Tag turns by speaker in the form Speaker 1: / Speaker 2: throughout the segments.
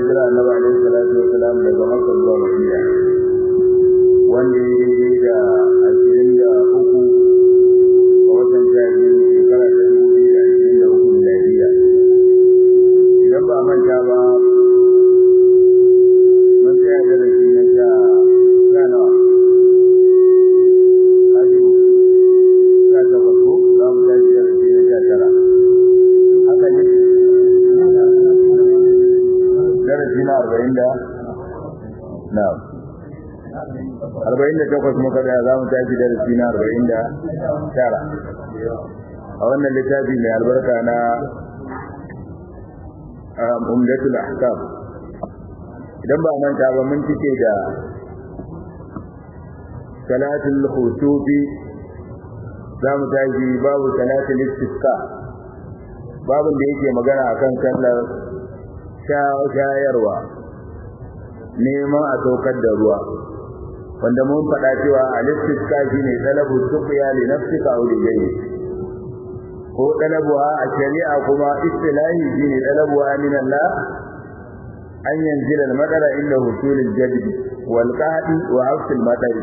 Speaker 1: hijira annabi alaihi salatu wasalam daga makka zuwa madina wanda ya daidai da ashirin da uku a watan jami'in shekara ta dubu biyu da ashirin da uku miladiya idan ba manta ba mun tsaya darasi na sha sha nawa ajiyu sha takwas ko za mu tashi darasi na sha tara haka ne darasi na arba'in da na arba'in da takwas muka da za mu tashi darasi na arba'in da tara a wannan littafi mai albarka na umdatul ahkam idan ba manta ba mun cike da salatul khusufi za mu tashi babu salatul istisqa babin da yake magana akan sallar shayarwa neman a saukar da ruwa wanda mun faɗa cewa al-istisqa shine talabu suqya li nafsika aw li ghayrik ko talabuha a shari'a kuma istilahi shine talabuha min Allah an yanzila al-madara inda husul al-jadb wal qahdi wa hafs al-madar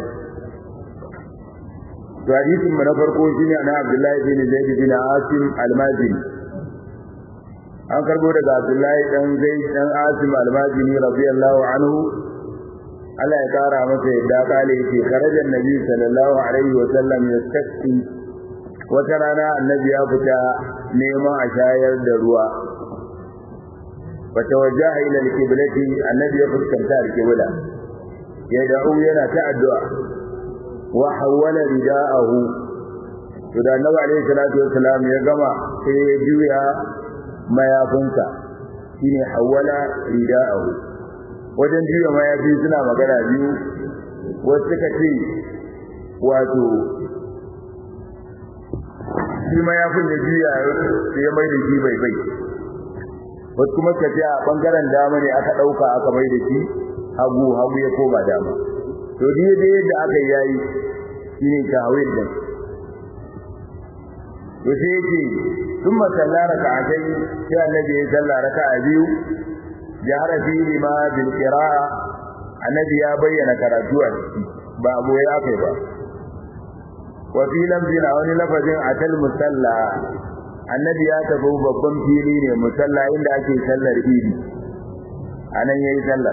Speaker 1: to hadisin mu na farko shine ana Abdullahi bin Zaid bin Asim al-Mazini an karbo daga Abdullahi dan Zaid dan Asim al-Mazini radiyallahu anhu Allah ya kara masa yadda kale yake kharajan nabi sallallahu alaihi wa sallam yastasqi wata rana annabi ya fita neman a shayar da ruwa wata wajaha ila alqiblati annabi ya fuskanta alqibla ya da'u yana ta addu'a wa hawala rida'ahu to da annabi alaihi salatu wassalam ya gama sai ya juya mayafinsa shine hawala rida'ahu wajen juya mayafi suna magana biyu wasu suka ce wato shi mayafin ya juya sai ya mai da shi bai bai wasu kuma suka ce a bangaren dama ne aka ɗauka aka mai da shi hagu hagu ya koma dama to dai dai yadda aka yayi shine tawil din to sai yake ثم صلى ركعتين sai annabi ya salla raka'a biyu jahara fihi ma bil qira'a annabi ya bayyana karatu a ciki ba abu ya kai ba wa fi lamzin a wani lafazin atal musalla annabi ya tafi babban fili ne musalla inda ake sallar idi anan yayi sallar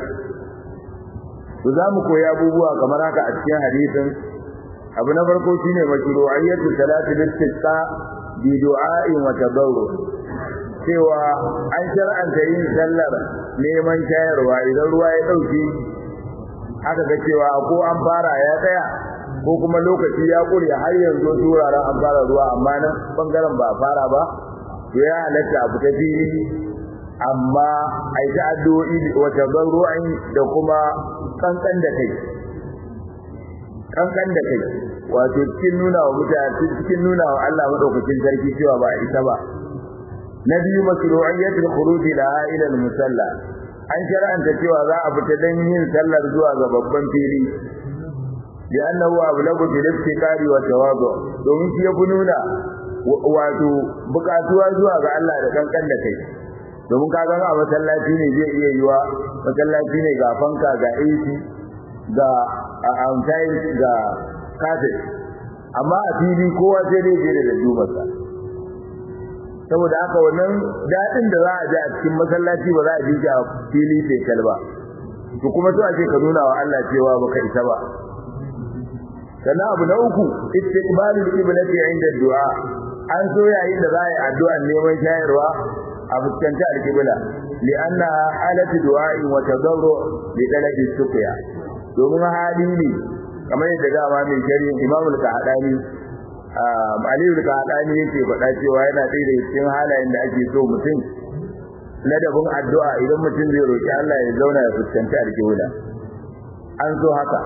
Speaker 1: to za mu koyi abubuwa kamar haka a cikin hadisin abu na farko shine mashru'iyyatu salati istisqa bi du'a'in wa tadarru cewa an shar'anta yin sallar neman shayarwa idan ruwa ya dauke aka ga cewa ko an fara ya tsaya ko kuma lokaci ya kure har yanzu turaren an fara ruwa amma nan bangaren ba fara ba to ya halatta a fita fili amma a yi addu'o'i wa tadarru'in da kuma kankan da kai kankan da kai wato cikin nuna wa mutane cikin nuna wa Allah madaukakin sarki cewa ba isa ba na biyu masru'iyyatul khuruj ila ila musalla an shar'anta cewa za a fita dan yin sallar zuwa ga babban fili bi annahu ablagu bil iftikari wa tawadu domin shi ya nuna wato bukatuwa zuwa ga Allah da kankan da kai domin ka ga a masallaci ne zai iya yiwa masallaci ne ga fanka ga AC ga outside ga kafet amma a fili kowa sai dai je da jumarsa saboda haka wannan dadin da za a ji a cikin masallaci ba za a ji shi a fili sai kalba to kuma to ake ka nuna wa Allah cewa baka isa ba sannan abu na uku istiqbalul qiblati inda du'a an so yayin da za a yi addu'ar neman shayarwa a fuskanci alqibla li'anna halatu du'a'i wa tadarru li talabi suqya domin hali ne kamar yadda dama mai shari Imam al-Qahdani Ali al-Qahdani yake faɗa cewa yana ɗaya daga cikin halayen da ake so mutum ladabin addu'a idan mutum zai roki Allah ya zauna ya fuskanci alqibla an so haka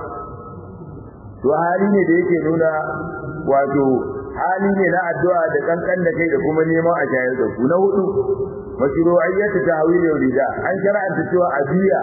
Speaker 1: to hali ne da yake nuna wato hali ne na addu'a da kankan da kai da kuma neman a shayar da ku na hudu mashru'iyyatu ta'wil rida an shar'anta cewa abiya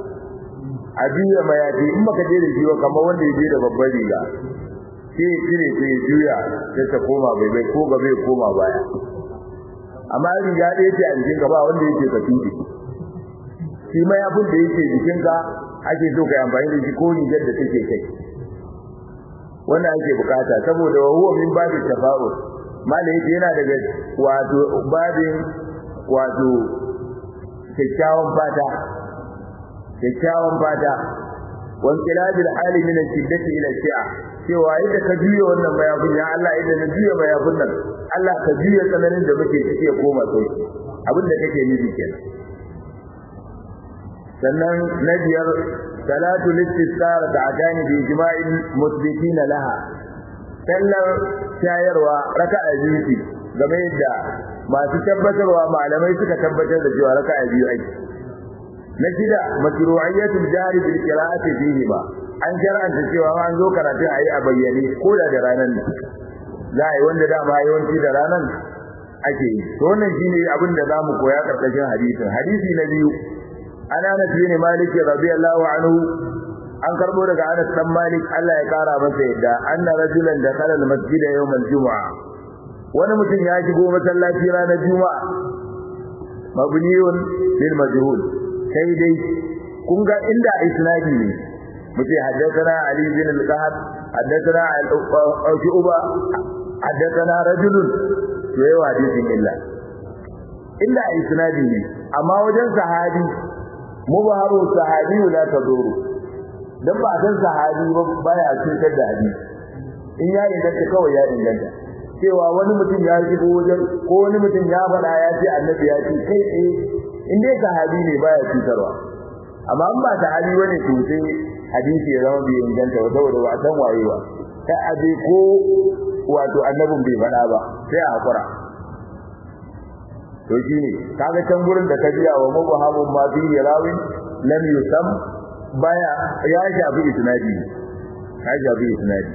Speaker 1: abiya mayafi in baka je da shi ba kamar wanda ya je da babbar riga sai ya cire sai ya juya sai ta koma bai bai ko gaba ya koma baya amma riga ɗaya ce a jikin gaba wanda yake ka tuɗe shi mayafin da yake jikinka ake so ka yi amfani da shi ko rigar da take kai wannan ake bukata saboda wa huwa min babin tafa'ul malai yana daga wato babin wato kyakkyawan fata kyakkyawan fata wan kilabil hali min shiddati ila shi'a cewa yadda ka juya wannan mayafin ya Allah idan na juya mayafin nan Allah ka juya tsananin da muke ciki ya koma sauki abin da kake nufi kenan sannan na biyar salatu listisqar da adani bi ijma'il musbitin laha sallar shayarwa raka'a biyu ce game da masu tabbatarwa malamai suka tabbatar da cewa raka'a biyu ake na shida mashru'iyyatul jari bil qira'ati fihi ba an shar'anta cewa an zo karatun ayi a bayyane ko da da ranan ne za a yi wanda dama yawanci da ranan ake yi to wannan shine abin da zamu koya karkashin hadisin hadisi na biyu ana Anas bin Malik radiyallahu anhu an karbo daga Anas dan Malik Allah ya kara masa yadda anna rajulan dakhala al-masjid yawm al-jum'a wani mutum ya shigo masallaci ranar juma'a mabniyun lil majhul sai dai kun ga inda isnadi ne muke haddathana Ali bin al-Qahab haddathana al-Uba haddathana rajulun to yayi hadisin illa inda isnadi ne amma wajen sahabi mubaharu sahabi la taduru dan ba san sahabi ba baya cutar da hadisi in ya inganta kawai ya inganta cewa wani mutum ya shigo wajen ko wani mutum ya faɗa ya ce annabi ya ce kai tsaye in dai sahabi ne baya cutarwa amma in ba sahabi bane to sai hadisi ya zama bai inganta ba saboda ba san waye ba sai aje ko wato annabin bai faɗa ba sai a hakura to shine kaga can gurin da ka biya wa mubahamun ma fi rawin lam yusam baya ya shafi isnadi ya shafi isnadi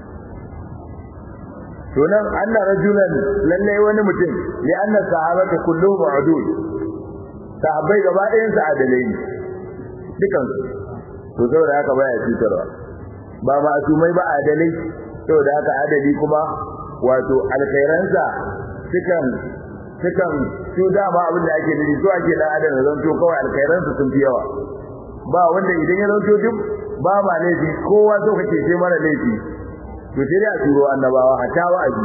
Speaker 1: to nan anna rajulan lalle wani mutum li anna sahabata kulluhum udul sahabbai gaba ɗayan su adalai ne dukan su to saboda haka baya cutarwa ba masumai ba adalai saboda haka adali kuma wato alkhairansa sukan sukan su dama abin da ake nufi so ake dan adam zan to kawai alkhairansa sun fi yawa ba wanda idan ya zanto duk ba ma laifi kowa so kake sai mara laifi to sai da turo annabawa hatta wa'azi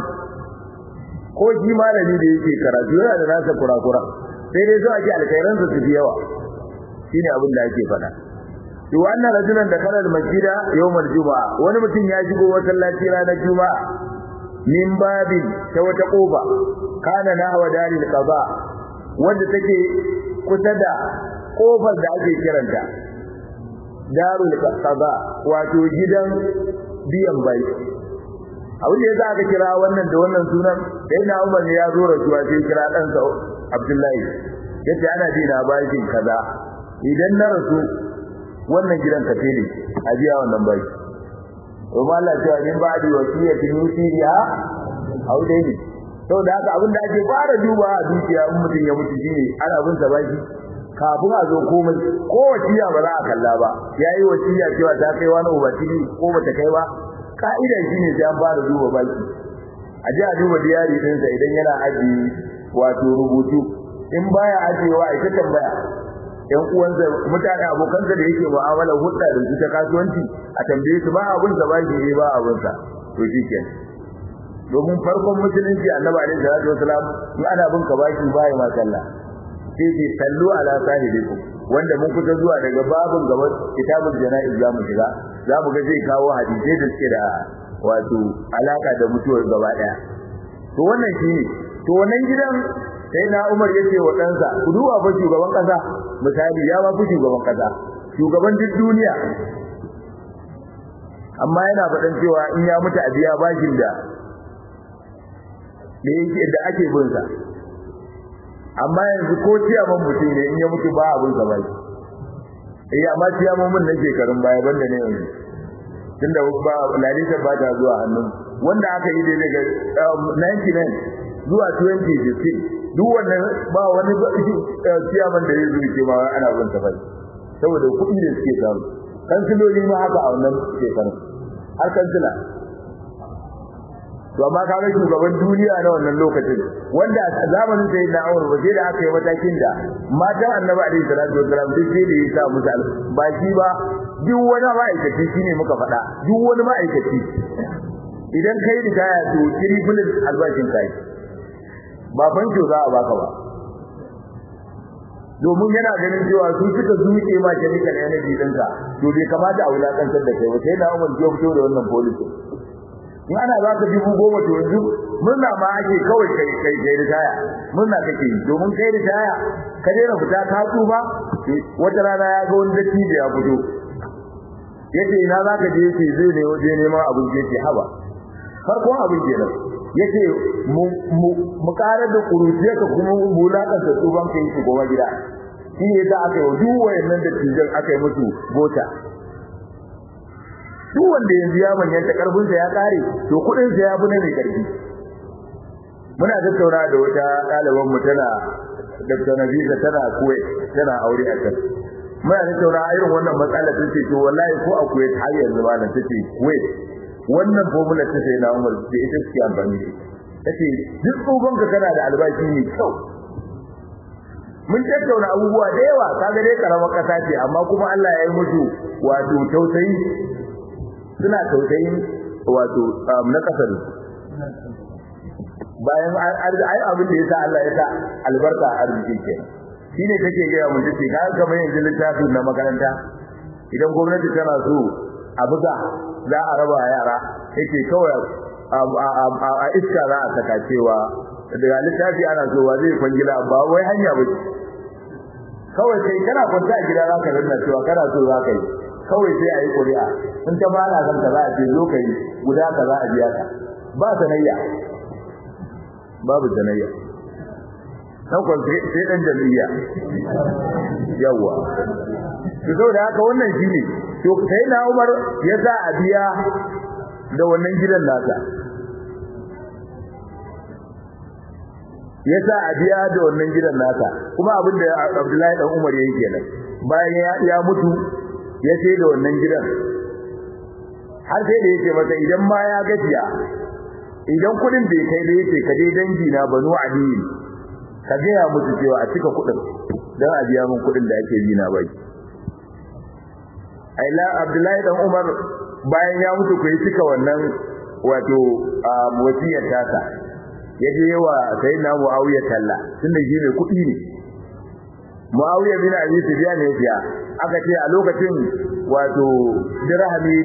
Speaker 1: ko shi malami da yake karatu yana da nasa kurakura sai dai so ake alkhairan su fi yawa shine abin da ake faɗa to wannan rajulan da kana masjida yawmal juma'a wani mutum ya shigo masallaci ranar juma'a min babin ta wata kofa kana nahwa dalil qada wanda take kusa da kofar da ake kiranta darul qada wato gidan biyan bai abin da yasa aka kira wannan da wannan sunan sai na Umar ne ya zo rasuwa sai kira dan sa Abdullahi yace ana ji na bakin kaza idan na rasu wannan gidan ka tele a biya wannan bai kuma Allah ya min ba'di wasiyatin yusiha au dai ne to da haka abin da ake fara duba a dukiya in mutum ya mutu shine ana bin sa baki kafin a zo komai ko wasiya ba za a kalla ba yayi wasiya cewa ta kai wani ubatili ko bata kai ba ka'ida shine sai an fara duba baki a ji a duba diyari ɗinsa idan yana aji wato rubutu in baya ajiyewa ita tambaya yan uwansa mutane abokansa da yake mu'amala hudda da su ta kasuwanci a tambaye su ba abun sa ba shi ba abun sa to shikenan domin farkon musulunci annabi alaihi salatu wasalam in ana bin ka baki baya ma sallah sai ce sallu ala sahibikum wanda mun kusa zuwa daga babun gaban kitabul janaiz zamu shiga zamu ga zai kawo hadisi da suke da wato alaka da mutuwar gaba daya to wannan shine to wannan gidan sai na Umar yace wa ɗansa ku duba fa shugaban kasa misali ya ba ku shugaban kasa shugaban duk duniya amma yana faɗan cewa in ya mutu a biya bashin da da yake da ake bin sa amma yanzu ko ciyaman mutum ne in ya mutu ba abin sa bai eh amma ciyaman mun na shekarun baya banda ne yanzu tunda ba lalita ba ta zuwa hannun wanda aka yi dai daga 99 zuwa 2015 duk wannan ba wani ciyaman da ya zuke ma ana bin sa bai saboda kuɗi da suke samu kansiloli ma haka a wannan shekarun har kansila to amma kaga shugaban duniya na wannan lokacin wanda a zamanin sai na Umar ba sai da aka yi matakin da matan Annabi alaihi salatu wasallam duk sai da ya sa musu ba shi ba duk wani ma'aikaci shine muka faɗa duk wani ma'aikaci idan kai ritaya to triple albashin kai ba banjo za a baka ba domin yana ganin cewa su suka zuke ma chemical energy ɗinka to bai kamata a wulakantar da kai ba sai na Umar ya fito da wannan policy in ana za ka dubu goma to yanzu murna ma ake kawai kai kai kai ritaya murna kake yi domin kai ritaya ka daina fita ka tsufa wata rana ya ga wani datti da ya fito yace ina za ka je yace zai ne waje neman abin da yake haba farkon abin kenan yace mu mu karar da kuruciyarka kuma mu lakanta tsufan kai su goma gida shi ne da aka yi duk wayannan da tijan aka yi musu gota duk wanda yanzu ya manyanta karfin sa ya kare to kudin sa ya fi na mai karfi muna tattauna da wata ɗaliban mu tana Dr. Nabisa tana kuwai tana aure a kan muna tattauna irin wannan matsala ta ce to wallahi ko a kuwait har yanzu ma nan tace kuwait wannan formula ta sai na Umar ce ita ce amfani tace duk tsogon ka kana da albashi ne kyau mun tattauna abubuwa da yawa kaga dai karamar kasa ce amma kuma Allah ya yi musu wato tausayi suna tausayin wato na kasar bayan ai abin da yasa Allah ya sa albarka a arziki ke shine take ga mun tace ga kamar yanzu littafin na makaranta idan gwamnati tana so a buga za a raba yara yake kawai a iska za a saka cewa daga littafi ana so wa zai kwangila ba wai hanya ba kawai sai kana kwanta a gida za ka rinna cewa kana so za ka yi kawai sai a yi ƙuri'a in ta bana san ka za a ce zo ka yi guda ka za a biya ka ba sanayya babu sanayya dan kwan sai dan jami'a yawa to saboda haka wannan shine to sai na Umar ya sa a biya da wannan gidan nasa ya sa a biya da wannan gidan nasa kuma abin da Abdullahi dan Umar yayi kenan bayan ya mutu ya sai da wannan gidan har sai da yake masa idan ma ya gajiya idan kudin bai kai da yake ka dai dangi na banu ali ka ga ya mutu cewa a cika kudin dan a biya min kudin da ake bi na bai aila abdullahi dan umar bayan ya mutu ku yi cika wannan wato wasiyar tasa ya je wa sayyidina muawiya talla tunda shi ne kudi ne muawiya bin abi sufyan ne ya aka ce a lokacin wato dirhami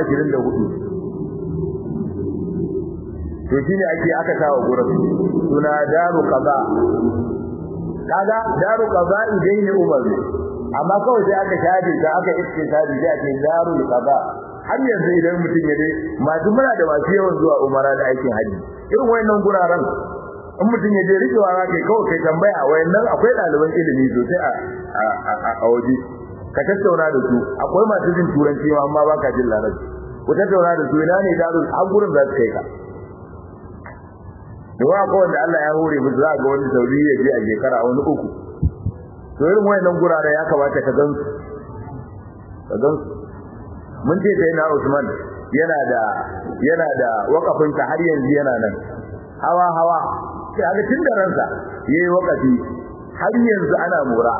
Speaker 1: 24 to shine ake aka kawo gurin suna daru qaza kaga daru qaza idan ne umar amma kawai sai aka shafe ta aka iske sabi sai ake daru qaza har yanzu idan mutum ya dai masu muna da masu yawan zuwa umara da aikin haji irin wayannan guraren in mutum ya je rikewa za kai kawai kai tambaya wayannan akwai ɗaliban ilimi sosai a a waje ka tattauna da su akwai masu jin turanci amma ba ka jin larabci ku tattauna da su ina ne darul har gurin za su kai ka da wa ko wanda Allah ya hore mu za ga wani sauri ya je a shekara wani uku to irin wayannan gurare ya kamata ka gan su ka gan su mun ce sai na Usman yana da yana da wakafin ta har yanzu yana nan hawa hawa sai ga tun da ransa yayi wakafi har yanzu ana mura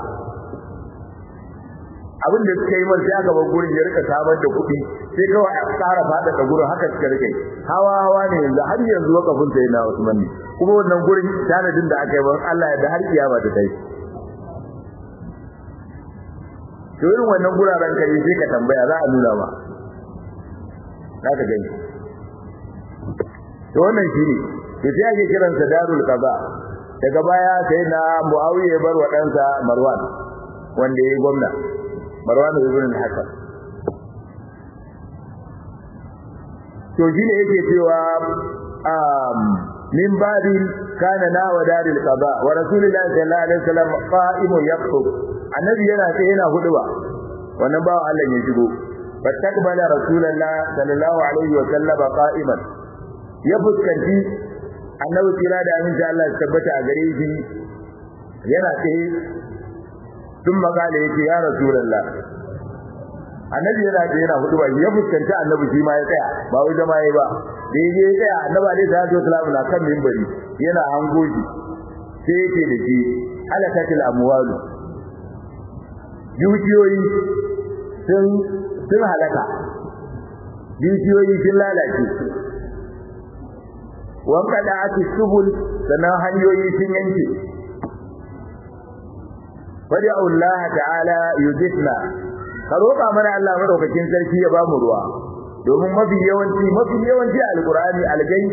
Speaker 1: abin da suka yi sai aka bar gurin ya rika samar da kuɗi sai kawai a tsara fada da gurin haka suka rike hawa hawa ne yanzu har yanzu wakafin sai na Usman ne kuma wannan gurin tanadin da aka yi ban Allah ya da har kiyama ta kai to irin wannan guraren kare sai ka tambaya za a nuna ma za ka gani to wannan shine to sai ake kiransa darul qada daga baya sai na Muawiya ya bar wa ɗansa Marwan wanda ya yi gwamna Marwan ibn al-Hakam to shine yake cewa um min babi kana na wa daril qada wa rasulullahi sallallahu alaihi wasallam qa'imun yaqtub annabi yana sai yana huduba wannan bawo Allah ya shigo fataqbala rasulullahi sallallahu alaihi wasallam qa'iman ya fuskanci annabi kira da amin Allah ya tabbata a gare shi yana tsaye tun magana yake ya rasulullah annabi yana da yana hudu ba ya fuskanci annabi shi ma ya tsaya ba wai zama yayi ba sai je tsaya annabi alaihi salatu wasallam na kan minbari yana hango shi sai yake da shi halakatul amwalu dukiyoyi sun sun halaka dukiyoyi sun lalace wanka da ake subul sannan hanyoyi sun yanke fadi Allah ta'ala yudifna ka roƙa mana Allah madaukakin sarki ya bamu ruwa domin mafi yawanci mafi yawanci alqur'ani algai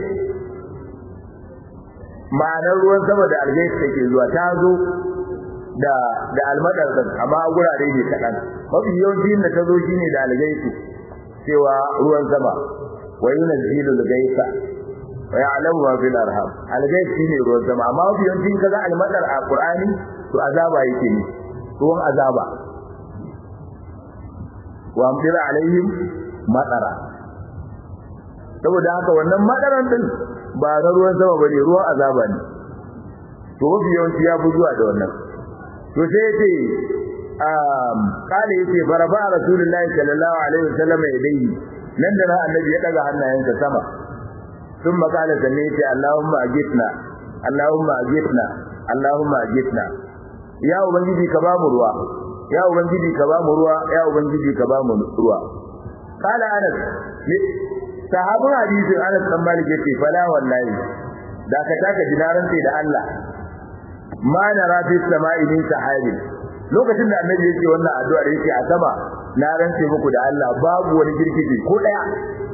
Speaker 1: ma'anar ruwan sama da algai take zuwa ta zo da da almadar amma gurare ne kadan mafi yawanci da ta zo shine da algai cewa ruwan sama wa yunzilu al-ghaitha wa ya'lamu ma fil arham al-ghaib shine ruwan sama amma mafi yawanci kaga almadar a qur'ani to azaba yake ne ruwan azaba wa amdir alaihim madara saboda haka wannan madaran din ba na ruwan sama bane ruwan azaba ne to mafi yawanci ya fi zuwa da wannan to sai yace um kale yace baraba rasulullahi sallallahu alaihi wasallam yadayhi nan da annabi ya daga hannayensa sama ثم قال سميت اللهم اجتنا اللهم اجتنا اللهم اجتنا ya ubangiji ka ba mu ruwa ya ubangiji ka ba mu ruwa ya ubangiji ka ba mu ruwa kala anas sahabun hadisin anas dan malik yace fala wallahi da ka taka dinaran sai da Allah ma nara fi sama'i min sahabi lokacin da annabi yake wannan addu'a yake a sama na rantse muku da Allah babu wani girgije ko daya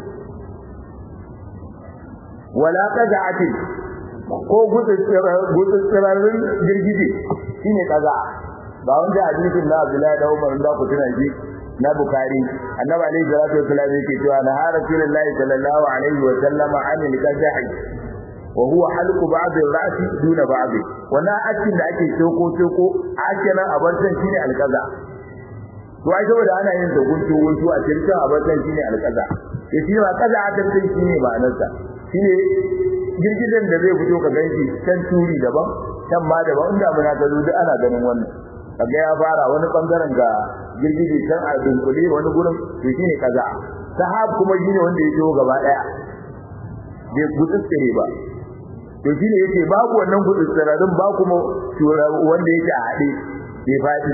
Speaker 1: wala qada'atin ko gutsirarin girgije shine kaza ba wanda hadisin na Abdullahi da Umar da ku tuna shi na Bukhari annabi alaihi salatu wasallam yake cewa na rasulullahi sallallahu alaihi wa sallam anil qazahi wa huwa halqu ba'd ar-ra'si duna ba'd wannan akin da ake soko soko akina abartan shine alqaza to ai saboda ana yin da guntu guntu a cikin abartan shine alqaza ya shi ba kaza a tantan shine ma'anarsa shine girgidan da zai fito ka ganshi can turi daban can ma daban inda muna ga duk ana ganin wannan kaga ya fara wani bangaren ga girgije can a dunkule wani gurin to shine kaza sahab kuma shine wanda ya jiwo gaba daya bai gutsutsire ba to shine yake babu wannan gutsutsirarin ba kuma wanda yake a hade bai fadi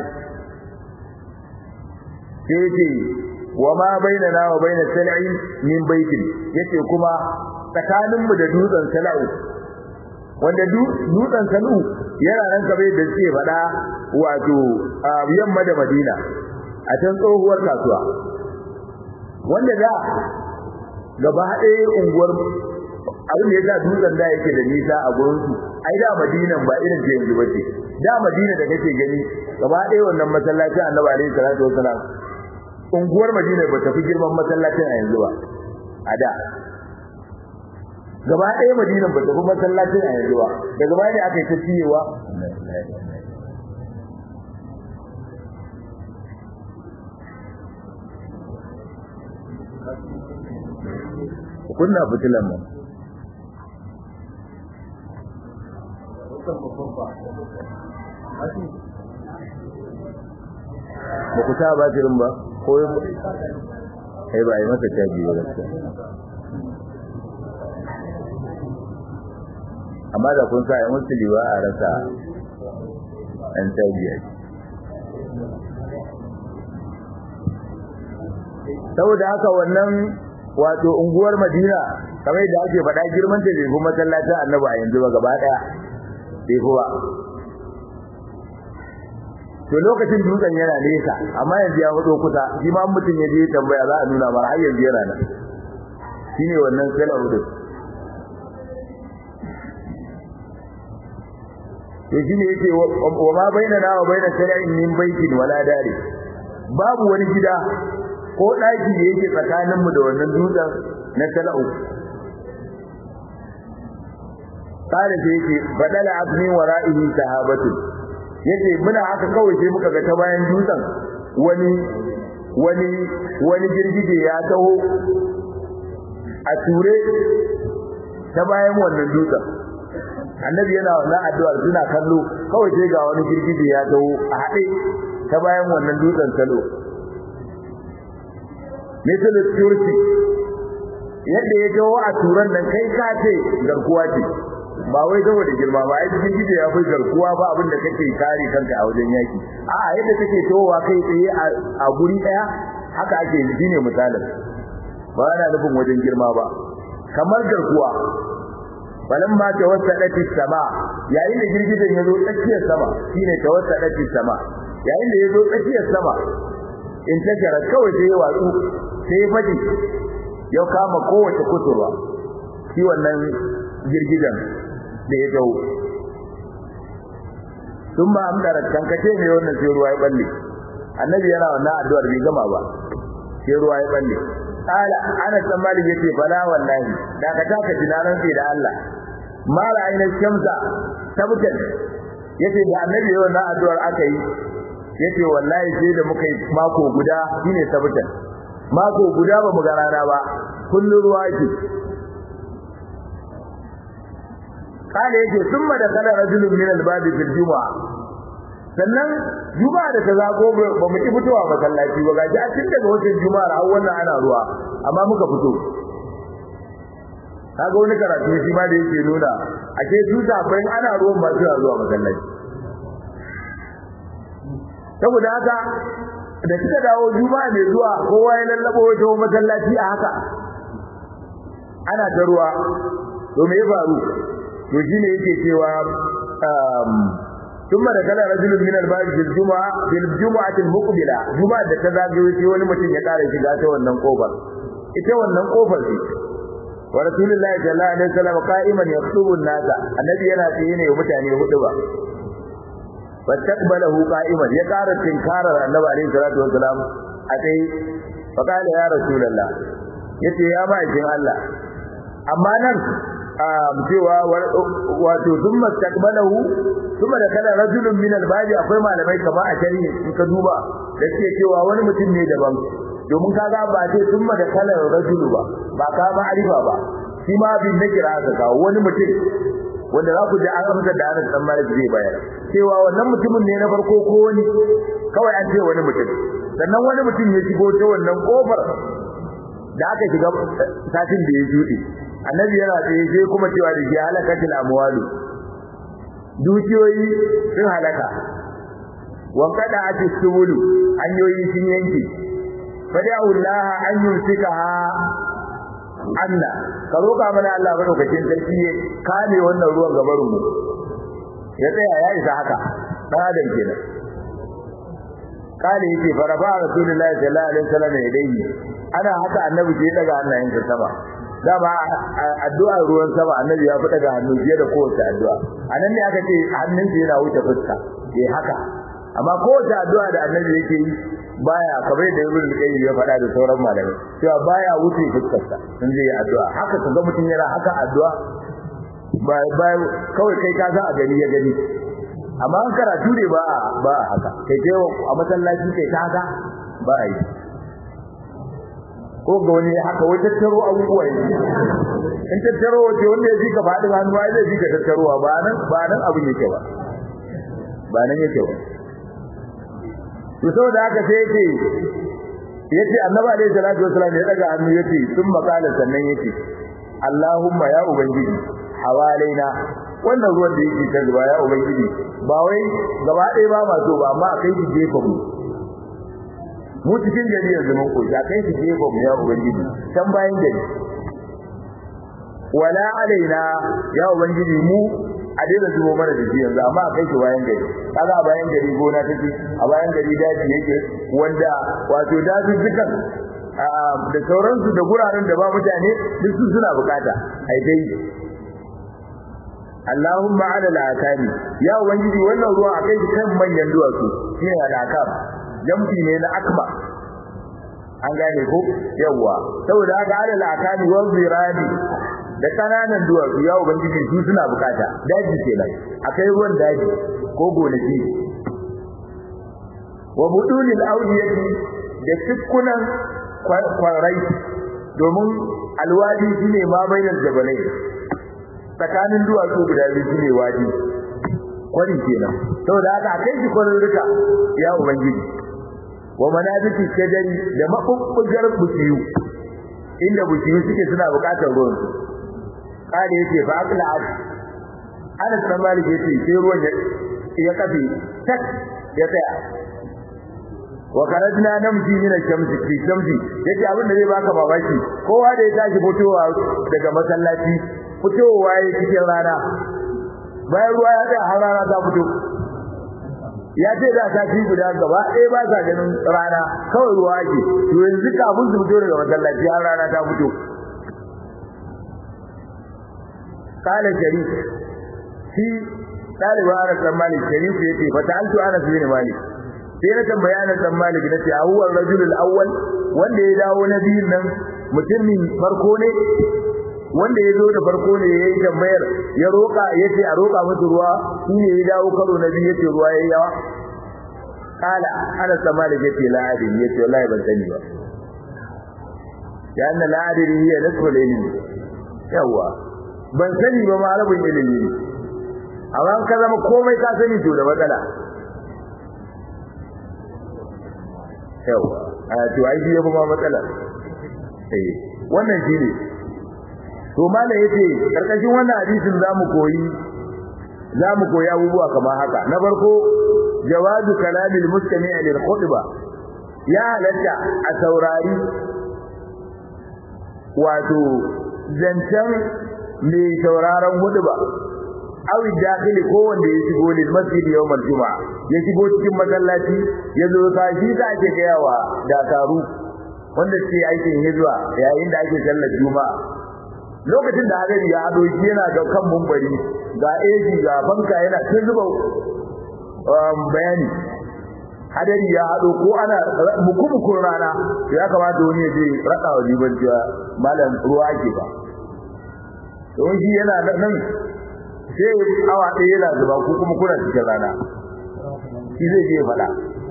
Speaker 1: sai yake wa ma bainana wa baina sal'i min baitin yace kuma tsakaninmu da dutsen sala'u wanda dutsen sala'u yana nan kabe da suke faɗa wato yamma da madina a can tsohuwar kasuwa wanda da gaba ɗaya unguwar abin da ya sa dutsen da yake da nisa a gurinsu ai da madinan ba irin ce yanzu ba ce da madina da kake gani gaba ɗaya wannan masallacin annabi alaihi salatu wasalam unguwar madina ba ta fi girman masallacin a yanzu ba a da gaba ɗaya madinan ba ta fi masallacin a yanzu ba daga baya ne aka yi ta ciyewa kunna fitilan nan ba ku sa batirin ba ko ai ba yi masa caji ba gaskiya amma da kun sa ya musu liwa a rasa an caji a saboda haka wannan wato unguwar Madina kamar yadda ake faɗa girman ta bai fi masallacin Annabi a yanzu ba gaba ɗaya bai fi ba to lokacin dutsen yana nesa amma yanzu ya fito kusa shi ma mutum ya je tambaya za a nuna mara har yanzu yana nan shine wannan salahu din to shine yake wa ma bainana wa baina sala'in min baitin wala dari babu wani gida ko daki da yake tsakanin mu da wannan dutsen na sala'u kare sai yake badala abni wara'ihi sahabatu yace muna haka kawai sai muka ga ta bayan dutsen wani wani wani girgije ya taho a ture ta bayan wannan dutsen annabi yana wannan addu'ar suna kallo kawai sai ga wani girgije ya taho a haɗe ta bayan wannan dutsen salo misal turki yadda ya jawo a turan nan kai ka ce garkuwa ce ba wai saboda girma ba ai cikin gije ya fi garkuwa ba abin da kake kare kanka a wajen yaki a'a yadda kake towa kai tsaye a guri daya haka ake yi ne misalin ba ana nufin wajen girma ba kamar garkuwa falamma tawassadat as-sama yayin da girgijen ya zo tsakiyar sama shine tawassadat as-sama yayin da ya zo tsakiyar sama in ta jara kawai sai ya watsu sai ya faɗi ya kama kowace kusurwa shi wannan girgijen da ya dawo sun ba amdara kankace ne wannan sai ruwa ya balle annabi yana wannan addu'ar bai gama ba sai ruwa ya balle qala ana san malik yace fala wallahi da ka taka dinaran sai da Allah mala aina shamsa tabtan yace da annabi yana wannan addu'ar aka yi yace wallahi sai da muka yi mako guda shine tabtan mako guda ba mu ga rana ba kullun ruwa yake kale yake summa da kala rajulun min al-babi fil jumu'a sannan juma'a da ta zago ba mu ki fitowa masallaci ba gaji a cikin daga wajen juma'ar har wannan ana ruwa amma muka fito kaga wani karatu shi ma da yake nuna ake su bayan ana ruwan ba su zuwa masallaci saboda haka da suka dawo juma'a mai zuwa kowa ya lallabo wajen masallaci a haka ana ta ruwa to me ya faru to shine yake cewa ثم دخل رجل من الباب في الجمعة في الجمعة المقبلة جمعة da ta zagayo sai wani mutum ya kare shiga ta wannan kofar ita wannan kofar ce wa rasulullahi sallallahu alaihi wasallam qa'iman yaktubu an-nasa annabi yana tsaye ne mutane hudu ba fastaqbalahu qa'iman ya kara tinkarar annabi alaihi salatu wasalam a tsaye fa qala ya rasulullah yace ya ma'aikin Allah amma nan cewa wato sun mastaqbalahu kuma da kana rajulun min albabi akwai malamai kama a shari'i in ka duba da ke cewa wani mutum ne daban domin kaga ba ce sun da kana rajulu ba ba ka ma'arifa ba shi ma bin na kira ka kawo wani mutum wanda za ku ji an amsa da Anas dan Malik zai bayar cewa wannan mutumin ne na farko ko wani kawai an ce wani mutum sannan wani mutum ya shigo ta wannan kofar da aka shiga satin da ya juɗe annabi yana tsaye sai kuma cewa da shi halakatul amwalu dukiyoyi sun halaka wankada ati subulu hanyoyi sun yanke fada'u Allah an yusikaha anna ka roka mana Allah madaukakin sarki ya kame wannan ruwan gabarin mu ya tsaya ya isa haka dan adam kenan kale yake farafa rasulullahi sallallahu alaihi wasallam yadayhi ana haka annabi ke daga hannayensa sama dama addu'a ruwan sama annabi ya fada ga hannu fiye da kowace addu'a anan ne aka ce hannunsa yana wuce fuska eh haka amma kowace addu'a da annabi yake yi baya kamar da ibn qayyim ya fada da sauran malamai cewa baya wuce fuskarsa sun je addu'a haka kaga mutum yana haka addu'a ba ba kawai kai ka san a gani ya gani amma an karatu ne ba ba haka kai je a masallaci kai ta haka ba a yi ko ga wani haka wai tattaro abubuwa ne in tattaro wace wanda ya fika faɗin hannu ai zai fika tattarowa ba nan ba nan abin yake ba ba nan yake ba to saboda haka sai yake yace annabi alaihi salatu wasallam ya daga hannu yace sun makala sannan yake Allahumma ya ubangiji hawalaina wannan ruwan da yake ta zuba ya ubangiji ba wai gaba ɗaya ba ma so ba amma akai shi gefe mu mu cikin gari yanzu mun koyi kai shi gefe mu ya ubangiji can bayan gari wala alaina ya ubangiji mu a daina zubo mana da shi yanzu amma a kai shi bayan gari kaga a bayan gari gona take a bayan gari daji yake wanda wato daji dukan da sauransu da guraren da ba mutane duk su suna bukata ai dai Allahumma ala al-akami ya ubangiji wannan ruwa a kai shi kan manyan duwatsu shine al-akam jamfi ne na akba an gane ko yawa saboda haka ala al-akami wa zirani da kananan duwatsu ya ubangiji su suna bukata daji kenan akai ruwan daji ko gonaki wa budulil awdiyati da tukkunan kwarai domin alwadi shine ma bainal jabalai tsakanin duwatsu guda biyu shine wadi kwari kenan saboda haka akai shi kwarurruka ya ubangiji wa manabiti shajari da mabubbugar bukiyu inda bukiyu suke suna bukatar ruwan su kare yace fa akla ad ana san malik yace sai ruwan ya kafe tak ya tsaya wa karajna namji min al-shamsi fi shamsi yace abin da zai baka babaki kowa da ya tashi fitowa daga masallaci fitowa yake cikin rana bayan ruwa ya tsaya har rana ta fito ya ce da sati guda gaba ɗaya ba sa ganin rana kawai ruwa ake to yanzu kafin su fito daga masallaci har rana ta fito kala sharif shi ɗaliban anas dan malik sharif ya ce fata antu anas bin malik sai na tambaya anas dan malik na ce a huwa rajulul awwal wanda ya dawo na biyun nan mutumin farko ne wanda ya zo da farko ne ya yi tambayar ya roƙa ya ce a roƙa musu ruwa shi ne ya dawo karo na biyu ya ce ruwa ya yi yawa kala ana sama da yace la'adin ya ce wallahi ban sani ba ya anna la'adin hiya nasfu ilmi yawa ban sani ba ma rabin ilimi ne amma ka zama komai ka sani to da matsala yawa a to ai shi ya ma matsala eh wannan shi ne to malai yace karkashin wannan hadisin zamu koyi zamu koyi abubuwa kamar haka na farko jawazu kalamil mustami' lil khutba ya halatta a saurari wato zancen mai sauraron hudba awi dakhili ko wanda ya shigo lil masjid yawmal juma'a ya shigo cikin masallaci ya zo tashi da ake gayawa dakaru wanda ke aikin hijira yayin da ake sallar juma'a lokacin da hadari ya hado shi yana ga kan mumbari ga eji ga banka yana ta zuba bayani hadari ya hado ko ana mukumukun rana ya kamata wani ya je raka wa jiban cewa malam ruwa ake ba don shi yana nan sai awa ɗaya yana zuba ko kuma kuna cikin rana shi zai je faɗa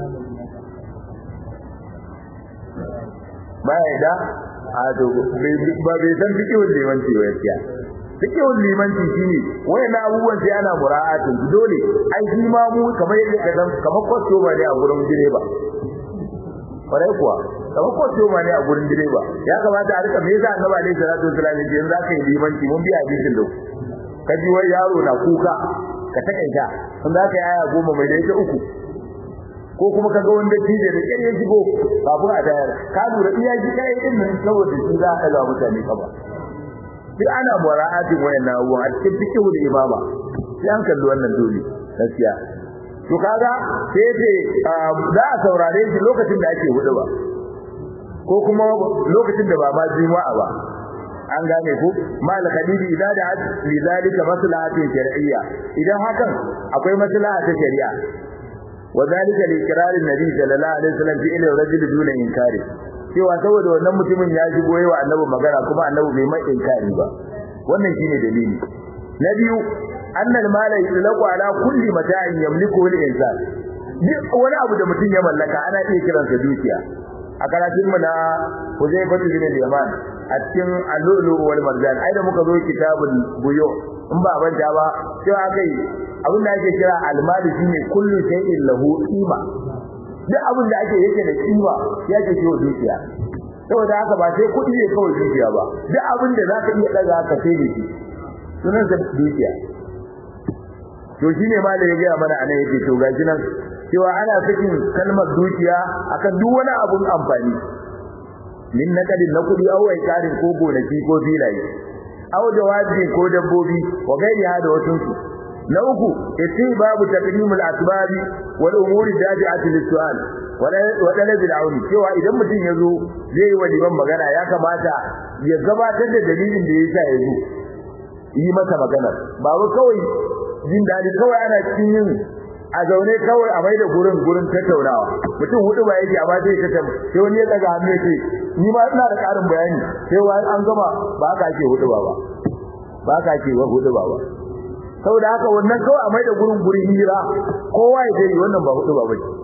Speaker 1: baya da a to ba bai san fikihun limanci ba gaskiya fikihun limanci shine wayan abubuwan sai ana mura'atin dole ai shi ma mu kamar yadda ka san kamar kwasto ba ne a gurin direba kwarai kuwa kamar kwasto ba ne a gurin direba ya kamata a rika me yasa annabi alaihi salatu wasallam ya ce in zaka yi limanci mun biya hadisin da ka ji wai yaro na kuka ka takaita in zaka yi aya goma mai da ita uku ko kuma kaga wanda tije da kare shigo kafin a tayar ka lura iya ji kai din nan saboda shi za a ga mutane ka ba duk ana mura'atin wayannan abubuwa a cikin fikihu da imama sai an kalli wannan dole gaskiya to kaga sai ce za a saurare shi lokacin da ake hudu ba ko kuma lokacin da ba ma juma'a ba an gane ku mal khadidi idan da li zalika maslahatin shar'iyya idan hakan akwai maslaha ta shari'a وذلك لإقرار النبي صلى الله عليه وسلم في إلى الرجل دون إنكاره cewa saboda wannan mutumin ya shigo yawa annabi magana kuma annabi bai mai inkari ba wannan shine dalili na biyu annal mala yutlaqu ala kulli mata'in yamliku al insan duk wani abu da mutum ya mallaka ana iya kiransa dukiya a karatun mu na Huzaifa bin Yaman a cikin al-lulu wal marjan ai da muka zo kitabul buyo in ba banta ba cewa kai abin da ake kira almali shine kullu shay'in lahu qima duk abin da ake yake da kima ya ce ciwo dukiya saboda haka ba sai kudi ne kawai dukiya ba duk abin da zaka iya daga ka sai da shi sunan sa dukiya to shine ma da ya ga mana anan yake to gashi nan cewa ana sakin kalmar dukiya akan duk wani abun amfani min nakadin na kudi awai karin ko gonaki ko filaye aw jawabi ko dabbobi wa gairi hada wasun su na uku yace babu taqdimul asbabi wal umuri dabi'ati lis-su'al wa talab al-auni cewa idan mutum yazo zai yi waliban magana ya kamata ya gabatar da dalilin da yasa yazo yi masa magana ba wai kawai jin dadi kawai ana cikin yin a zaune kawai a mai da gurin gurin tattaunawa mutum hudu ba yake amma sai ka sai wani ya daga hannu yake ni ma ina da karin bayani sai wai an gama ba ka ake hudu ba ba ba ka ake wa hudu ba ba saboda haka wannan kawai a mai da gurin gurin hira kowa ya dai wannan ba hudu ba bace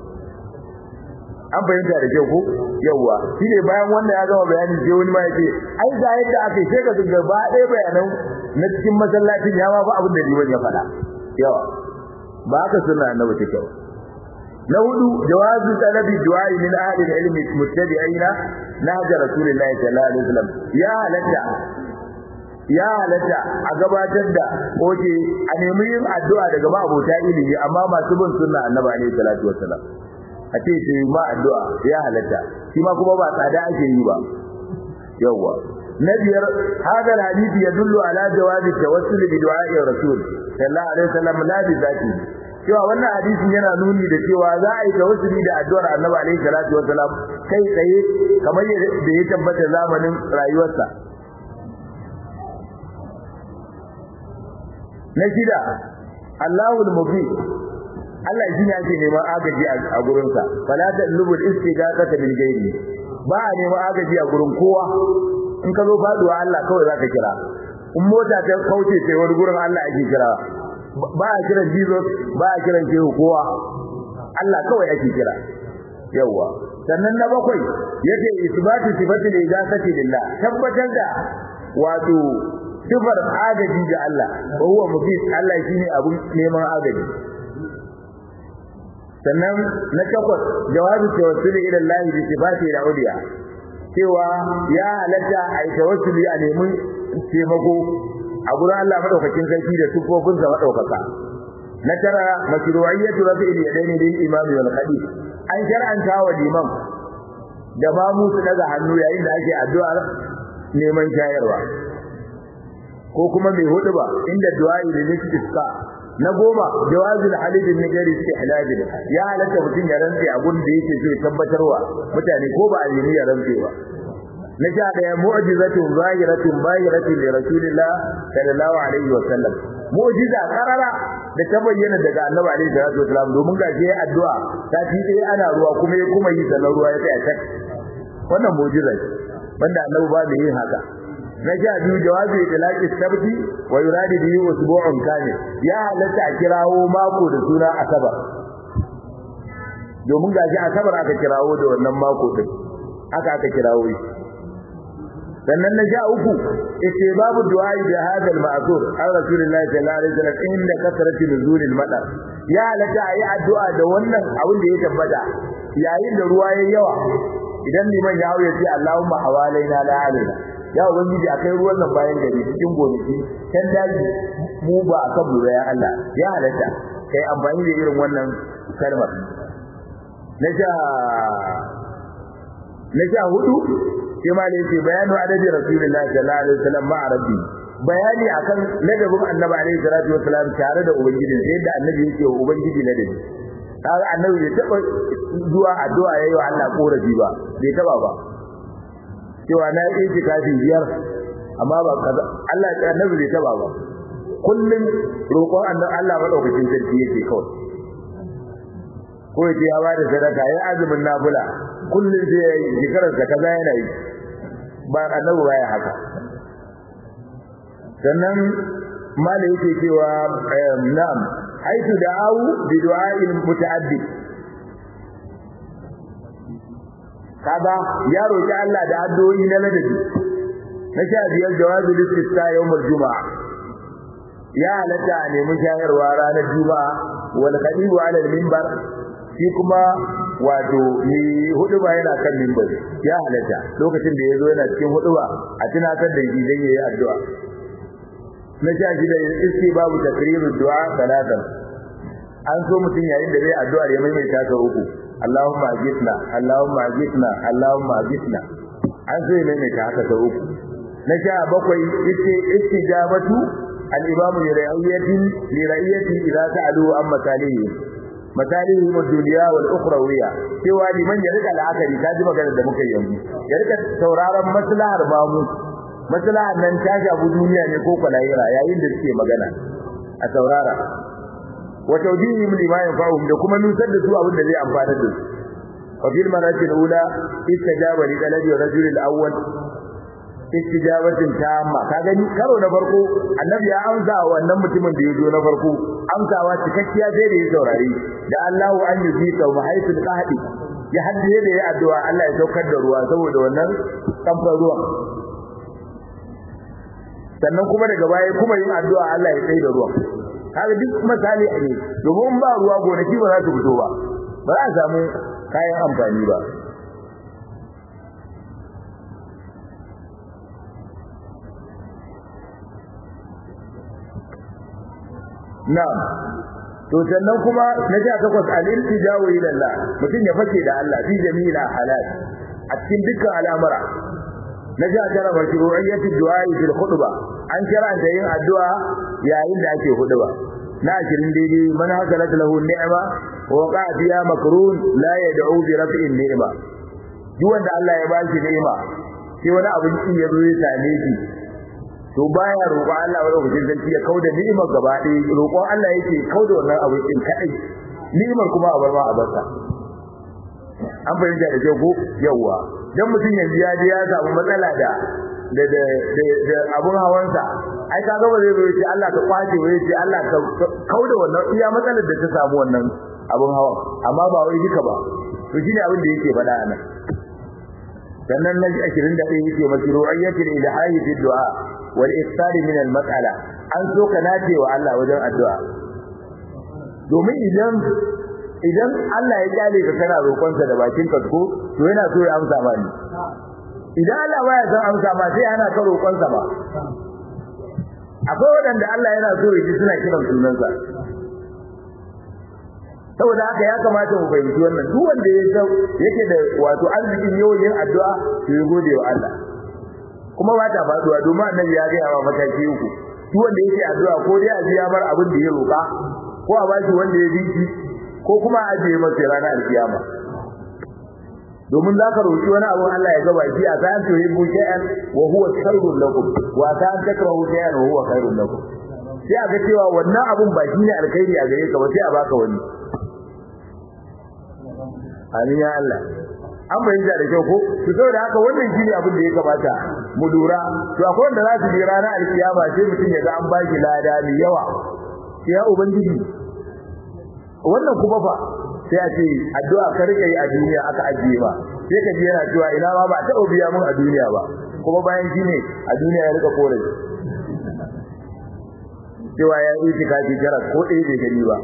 Speaker 1: an bayyana da kyau ko yawa shine bayan wannan ya gama bayani sai wani ma yake ai ga yadda aka sai ka ga ba ɗaya bayanan na cikin masallacin ya ma ba abin da liman ya faɗa yawa ba haka sunna annabi take ba na hudu jawazu talabi du'ai min ahli al-ilmi muttabi'ina nahja rasulillahi sallallahu alaihi wasallam ya halatta ya halatta a gabatar da oke a nemi yin addu'a daga ma'abota ilimi amma masu bin sunna annabi alaihi salatu wasallam a ce su yi ma addu'a ya halatta shi ma kuma ba tsada ake yi ba yawwa na biyar hadal hadisi yadullu ala jawazi tawassul bi du'a'i rasul sallallahu alaihi wasallam la bi zati cewa wannan hadisin yana nuni da cewa za a yi tawassuli da addu'ar annabi alaihi salatu wasallam kai tsaye kamar da ya tabbata zamanin rayuwarsa na shida Allahul mubin Allah shi ne ake neman agaji a gurinsa fala ta lubul istighatha bil ghairi ba a neman agaji a gurin kowa in ka zo faduwa Allah kawai zaka kira in mota ta kauce sai wani gurin Allah ake kira ba a kiran Jesus ba a kiran shehu kowa Allah kawai ake kira yawa sannan na bakwai yace isbatu sifatil ighasati lillah tabbatar da wato sifar agaji ga Allah wa huwa mufid Allah shine abun neman agaji sannan na takwas jawabi tawassuli ila Allah bi sifati al-uliya cewa ya halatta a yi tawassuli a nemi taimako a gurin Allah madaukakin sarki da sifofin sa madaukaka na tara mashru'iyyatu rafi'il yadaini lil imam wal khatib an shar'anta wa liman da ma mu su daga hannu yayin da ake addu'ar neman shayarwa ko kuma mai hudu ba inda du'a'i da nistisqa na goma jawazul halid bin gari istihlal ya halatta mutum ya rantsi a gun da yake so ya tabbatarwa mutane ko ba a yi ya rantsi ba na sha daya mu'jizatun zahiratun bahiratun li rasulillah sallallahu alaihi wa sallam mu'jiza karara da ta bayyana daga annabi alaihi salatu wasallam domin ga shi addu'a ta fi dai ana ruwa kuma ya kuma yi sanar ruwa ya tsaya tak wannan mu'jiza ce wanda annabi ba mai yin haka na sha biyu jawabi itlaqi sabti wa yuradi bihi usbu'un kamil ya halatta a kirawo mako da suna asabar domin gashi asabar aka kirawo da wannan mako din aka aka kirawo shi sannan na sha uku ite babu du'ai da hadal ma'zur an rasulullahi sallallahu alaihi wasallam inda kasrati nuzulil madar ya halatta ayi addu'a da wannan abin da ya tabbata yayin da ruwa yayi yawa idan liman ya hawo ya ce Allahumma hawalaina la alaina ya ubangiji akai ruwan nan bayan gari cikin gonaki kan daji mu ba akan mu ya Allah ya halatta kai amfani da irin wannan kalmar na sha na sha hudu sai ma ne bayanu adabi rasulullahi sallallahu alaihi wasallam ma rabbi bayani akan ladabin annabi alaihi salatu wasallam tare da ubangiji sai da annabi yake wa ubangiji ladabi kaga annabi bai taba zuwa addu'a yayi wa Allah korafi ba bai taba ba cewa na yi itikafi biyar amma ba kaza Allah ya annabi bai taba ba kullun roƙon annabi Allah madaukakin sarki yake kawai ko yace ya bada sadaka ya azumin nafila kullun sai yayi shekarar da kaza yana yi ba annabi baya haka sannan mala yake cewa na'am haitu da'awu bi du'a'il muta'addi kaga ya roki Allah da addu'o'i na ladabi na sha biyar jawazu listisqa yawmul juma'a ya halatta a nemi shayarwa ranar juma'a wal qadibu ala al-minbar shi kuma wato ni hudu ba yana kan minbar ya halatta lokacin da yazo yana cikin hudu ba a tunatar da shi dan yayi addu'a na sha shida iski babu takrirud du'a salatan an so mutum yayin da zai addu'a ya maimaita ta uku Allahumma ajitna Allahumma ajitna Allahumma ajitna an so ya maimaita haka ta uku na sha bakwai yace istijabatu al-imam li ra'iyati li ra'iyati idza sa'alu an masalihi masalihi ad-dunya wal ukhrawiyya cewa liman ya rika la'akari ta ji magana da muka yi yanzu ya rika sauraron maslahar bamu maslahar nan ta shafi duniya ne ko kwalayira yayin da suke magana a saurara wa tawjihihim lima yanfa'uhum da kuma nusar da su abin da zai amfana da su wa fil marati al-ula istajaba li talabi rajul al-awwal istijabatin tamma ka gani karo na farko annabi ya amsa wa wannan mutumin da ya zo na farko amsawa cikakkiya sai da ya saurari da Allahu an yuzika wa haythul qahdi ya haddace da ya addu'a Allah ya saukar da ruwa saboda wannan kamfan ruwan sannan kuma daga baya kuma yin addu'a Allah ya tsaye da ruwan kaga duk misali ne domin ba ruwa gonaki ba za su fito ba ba ba za a samu kayan amfani ba na'am to sannan kuma na ja takwas al-iltija'u ila Allah mutum ya fake da Allah fi jami'il halal a cikin dukkan al'amura na ja tara mashru'iyyat ad-du'a fil khutba an karanta yin addu'a yayin da ake khutba na ashirin daidai man hakalat lahu ni'ma wa qa'a fiha makrun la yad'u bi raf'in ni'ma duk wanda Allah ya bashi ni'ima sai wani abin kin ya zo ya same shi to baya roƙon Allah wani lokacin sarki ya kauda ni'imar gaba ɗaya roƙon Allah yake kauda wannan abin din kadai ni'imar kuma a bar ma a barsa an fahimta da kyau ko yawa dan mutum yanzu ya je ya samu matsala da da da da abun hawansa ai kaga ba zai zo ya ce Allah ka kwace wai ya ce Allah ka kauda wannan iya matsalar da ta samu wannan abun hawan amma ba wai duka ba to shine abin da yake faɗa nan sannan na 21 yake mashru'iyyatul ilahi fi du'a wal iftar min al mas'ala an so ka nace wa Allah wajen addu'a domin idan idan Allah ya kyale ka kana roƙon sa da bakin ka ko to yana so ya amsa ma ni idan Allah baya son amsa ma sai ana ka roƙon sa ba akwai wadanda Allah yana so ya ji suna kiran sunansa saboda haka ya kamata mu fahimci wannan duk wanda ya san yake da wato arzikin yawan yin addu'a to ya gode wa Allah kuma ba ta faduwa domin annabi ya gaya wa mataki uku duk wanda yake addu'a ko dai a biya mar abin da ya roƙa ko a bashi wanda ya bi shi ko kuma a ajiye masa ranar alkiyama domin za ka roƙi wani abu Allah ya gaba shi a ta an toyi bu shay'an wa huwa khairun lakum wa ta an takrahu shay'an wa huwa khairun lakum sai a ga cewa wannan abun ba shine alkhairi a gare ka ba sai a baka wani amin ya Allah an bayyana da kyau ko to saboda haka wannan shine abin da ya kamata mu lura to akwai wanda za su je ranar alkiyama sai mutum ya ga an baki lada mai yawa sai ya ubangiji wannan kuma fa sai a ce addu'a ka rike yi a duniya aka ajiye ba sai ka ji yana cewa ina ma ba ta biya mun a duniya ba kuma bayan shine a duniya ya rika kore cewa ya yi tikafi jarar ko ɗaya bai gani ba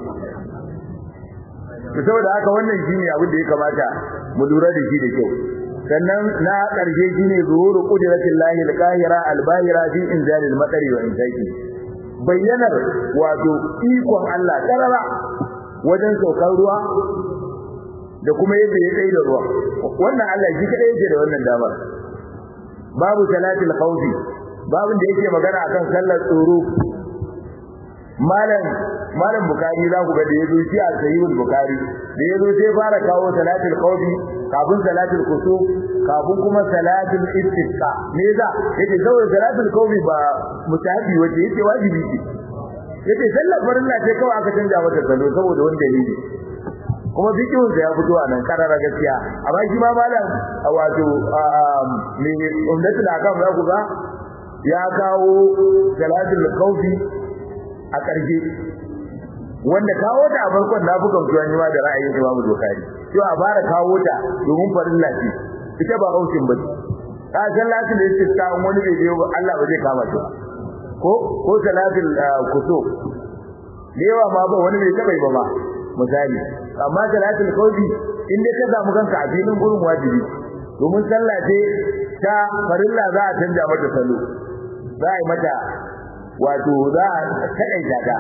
Speaker 1: saboda haka wannan shine abin da ya kamata mu lura da shi da kyau sannan na karshe shine zuhuru qudratillahi alqahira albahira fi inzalil matari wa insaki bayyanar wato ikon Allah karara wajen saukar ruwa da kuma yadda ya tsaye da ruwa wannan Allah shi kadai yake da wannan damar babu salatul khawfi babin da yake magana akan sallar tsoro malam malam bukari za ku ga da yazo shi a sahihul bukari da yazo sai fara kawo salatul khawfi kafin salatul kusuf kafin kuma salatul istisqa me za yake saboda salatul khawfi ba mutahabi wace yake wajibi ce yake sallar farilla ce kawai aka canja mata salo saboda wani dalili kuma fikihun sa ya fito a nan karara gaskiya amma shi ma malam wato me umdatul akam za ku ga ya kawo salatul khawfi a ƙarshe wanda kawo ta a farkon na buga mutuwan yi ma da ra'ayin Imam Bukhari to a fara kawo ta domin farilla ce ita ba hausin ba ta salatul istisqa wani bai je Allah ba zai kama ta ko ko salatul kusuf yawa ma ba wani bai taba ba ma misali amma salatul khawfi in dai ka samu kanka a filin gurin wajibi domin sallah ce ta farilla za a canja mata salo za a yi mata wato za a kaɗaita ta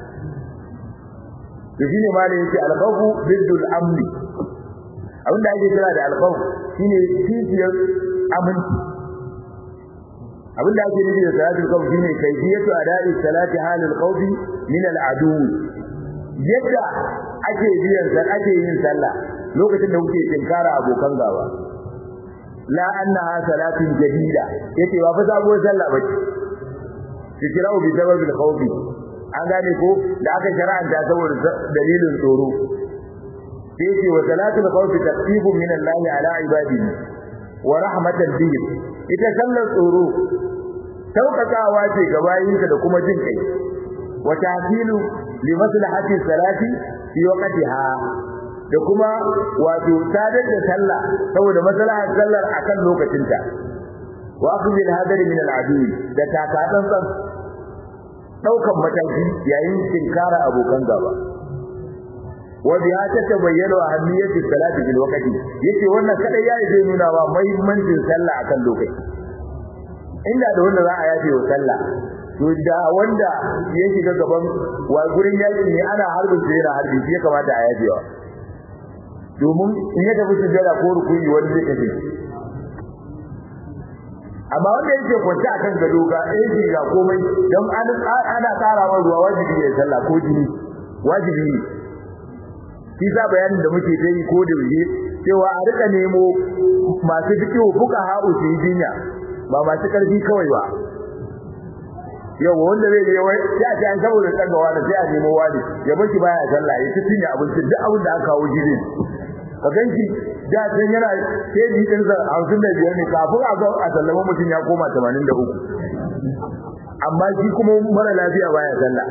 Speaker 1: to shine ma da yake alkhawfu biddul amni abin da ake kira da alkhawf shine kishiyar aminci abin da ake nufi da salatul khawf shine kayfiyatu ada'i salati halil khawf min al adu yadda ake biyan sa ake yin sallah lokacin da kuke tinkara abokan gaba la annaha salatun jadida yace ba fa sabuwar sallah bace tikirau bi sababil khawfi an gane ko da aka shar'anta saboda dalilin tsoro sai ce wa salatul khawfi taqtibu min Allah ala ibadihi wa rahmatan bihi ita sallar tsoro saukakawa ce ga bayinka da kuma jin kai wa tahsilu li maslahati salati fi waqtiha da kuma wato sadar da sallah saboda maslahar sallar akan lokacinta wa akhdhi al-hadar min al-adu da takatsantsan daukan mataki yayin tinkara abokan gaba wa biha tatabayyana ahamiyatu salati bil waqti yace wannan kada yayi zai nuna wa muhimmancin sallah akan lokaci inda da wanda za a yafe wa sallah to da wanda ya shiga gaban wa gurin yaki ne ana harbin sai yana harbi shi ya kamata a yafe wa domin in ya tafi sujjada ko rukuni wani zai kace amma wanda yake kwance akan gado ga yake ga komai don ana tsara wa ruwa wajibi ne sallah ko jini wajibi ne shi sa bayanin da muke ta yi ko da wuce cewa a rika nemo masu fikihu fuka ha'u su yi jinya ba masu karfi kawai ba yau wanda zai je wai ya ce an saboda tsaga wani sai a nemo wani ya baki baya sallah ya ci cinye abinci duk abin da aka kawo gidan ka ganki da can yana keji din sa 55 ne kafin a ga a sallama mutum ya koma 83 amma shi kuma mara lafiya baya sallah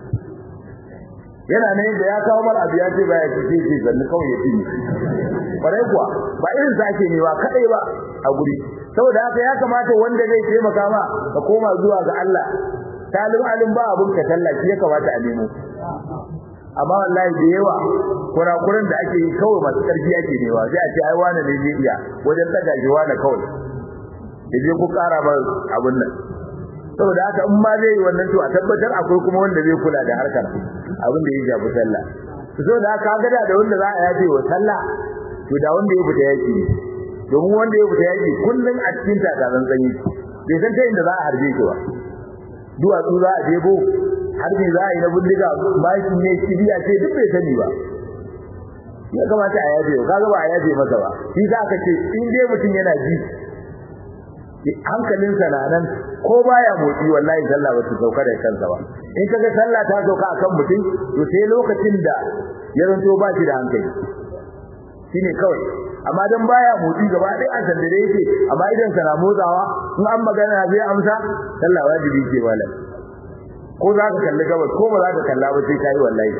Speaker 1: yana ne da ya kawo mar abu ya ce baya ci sai ce sannu kawai ya cinye kwarai kuwa ba irin sake ne ba kadai ba a guri saboda haka ya kamata wanda zai taimaka ma ka koma zuwa ga Allah talim alim ba abun ka tallafi ya kamata a nemo amma wallahi da yawa kurakuran da ake yi kawai masu karfi ake newa sai a ce ai wani ne zai iya wajen daga shi wani kawai yaje ku kara ba abun nan saboda haka in ma zai yi wannan to a tabbatar akwai kuma wanda zai kula da harkar abin da ya shafi sallah saboda haka ga da wanda za a yafe wa sallah to da wanda ya fita yaki domin wanda ya fita yaki kullun a cikin takaran sanyi bai san ta inda za a harbe shi ba duwatsu za a jebo harbi za a yi na bindiga maki ne kibiya ce duk bai sani ba ya kamata a yaje ka ga ba a yaje masa ba shi za ka ce in dai mutum yana ji hankalinsa na nan ko baya motsi wallahi sallah ba ta sauka da kansa ba in kaga sallah ta sauka akan mutum to sai lokacin da ya zanto ba shi da hankali shine kawai amma dan baya motsi gaba ɗaya an san da yake amma idan sa na motsawa in an magana zai amsa sallah wajibi ce malam ko za ka kalli gabas ko ba za ka kalla ba sai kai wallahi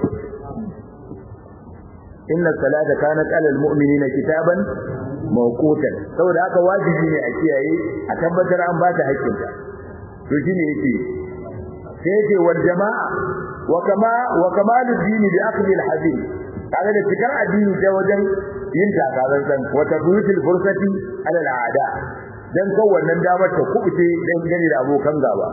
Speaker 1: inna salata kanat alal mu'minina kitaban mawqutan saboda haka wajibi ne a kiyaye a tabbatar an ba ta haƙƙinta to shine yake sai yake wal jama'a wa kama wa kamalud dini bi akhdhi al hadith kaga da cikar addini ta wajen yin takarar san wa tabrutul fursati ala al aada dan kan wannan damar ta kubuce dan gani da abokan gaba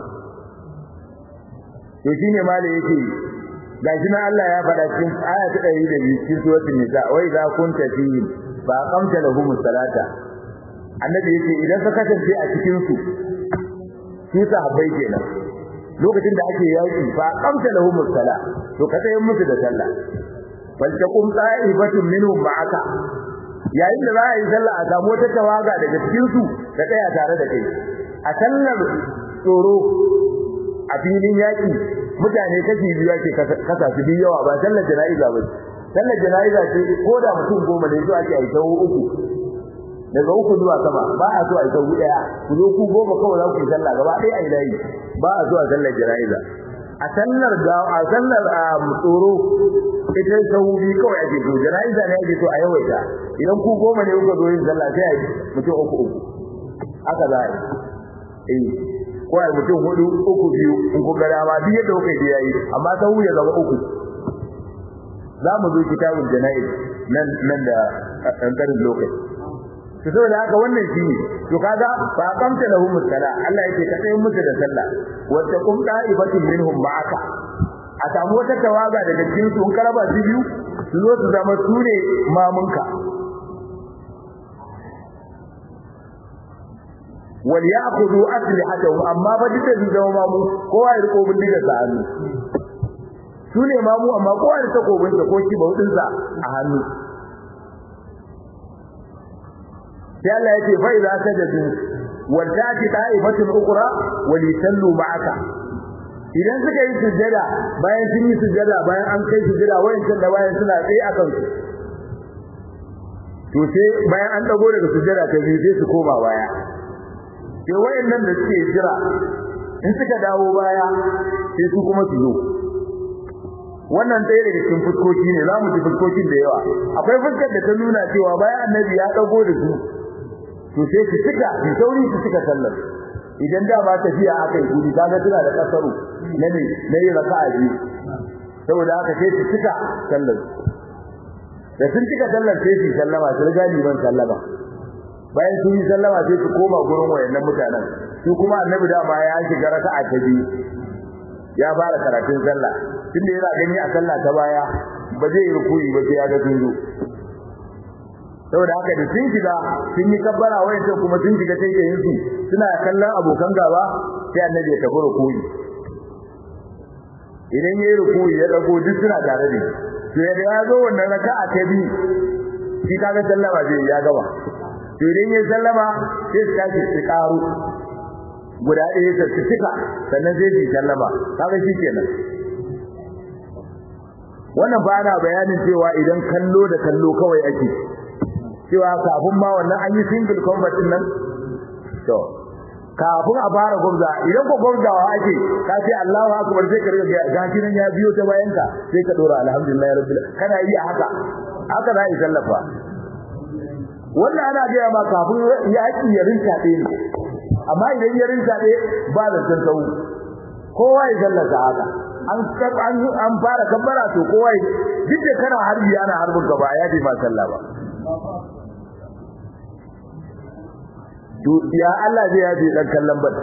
Speaker 1: to shine mala yake gashi na Allah ya faɗa cikin aya ta 102 cikin suratul nisa wa idza kunta fihim fa aqamta lahum salata annabi yace idan ka kasance a cikin su su sahabbai kenan lokacin da ake yaki fa aqamta lahum sala to ka tsaye musu da sallah bal taqum ta'ifatun minhum ma'aka yayin da za a yi sallah a samu wata tawaga daga cikin su ta tsaya tare da kai a sallar tsoro a filin yaki mutane kashi biyu ake kasa su biyu yawa ba sallar jana'iza ba sallar jana'iza ce ko da mutum goma ne zuwa ake aika uku daga uku zuwa sama ba a so a yi sau daya ku zo ku goma kawai za ku yi sallah gaba ɗaya a yi layi ba a so a sallar jana'iza a sallar ga a sallar a tsoro ita sau biyu kawai ake so jana'iza ne ake so a yawaita idan ku goma ne kuka zo yin sallah sai a yi mutum uku uku haka za a yi eh ko ai mutum hudu uku biyu in ku ga dama duk yadda kuka yi yayi amma sau ya zama uku za mu zo kitabul jana'iz nan nan da ƙanƙarin lokaci to saboda haka wannan shine to kaga fa qamta lahum sala Allah yake ka tsayin musu da sallah wa taqum da'ibatin minhum ma'aka a samu wata tawaga daga cikin su in karaba su biyu su zo su zama su ne mamunka wal ya'khudhu aslihatahum amma ba duka su zama mamu kowa ya riko bindiga sa hannu su ne mamu amma kowa da takobin sa ko shi baudin sa a hannu sai Allah yake fa idza sajadu wal tati ta'ifatun ukhra wal yusallu ma'aka idan suka yi sujjada bayan sun yi sujjada bayan an kai sujjada wayancan da bayan suna tsaye akan su to sai bayan an dago daga sujjada ta biyu sai su koma baya sai wayannan da suke jira in suka dawo baya sai su kuma su zo wannan ɗaya daga cikin fuskoki ne za mu ji fuskokin da yawa akwai fuskar da ta nuna cewa bayan annabi ya dago da su to sai su cika su sauri su cika sallar idan da ba tafiya aka yi guri kaga tana da kasaru na ne na yi raka'a biyu saboda haka sai su cika sallar da sun cika sallar sai su sallama su riga liman sallama bayan sun yi sallama sai su koma gurin wayannan mutanen su kuma annabi dama ya shiga raka'a ta biyu ya fara karatun sallah tunda yana gani a sallah ta baya ba zai yi rukuyi ba sai ya ga tunzu saboda haka da sun shiga sun yi kabbara wayancan kuma sun shiga taitayin su suna kallon abokan gaba sai annabi ya tafi rukuyi idan yayi rukuyi ya dago duk suna tare da to yadda ya zo wannan raka'a ta biyu shi kaga sallama zai ya gaba to idan yayi sallama sai su tashi su karu guda ɗaya ta cika sannan zai ji sallama kaga shi kenan wannan ba na bayanin cewa idan kallo da kallo kawai ake cewa kafin ma wannan an yi single combat din nan to kafin a fara gwamza idan ko gwamzawa ake ka ce Allahu akbar sai ka riga gashi nan ya biyo ta bayan ka sai ka dora alhamdulillah rabbil kana yi haka haka za yi sallafa wannan ana ga ma kafin yaki ya rinta ɗaya ne amma idan ya rinta ɗaya ba da san sau kowa ya sallata haka an an an fara kabbara to kowa duk da kana harbi ana harbin ka ba ya bi ma sallah ba to ya Allah zai yaje dan kallon bal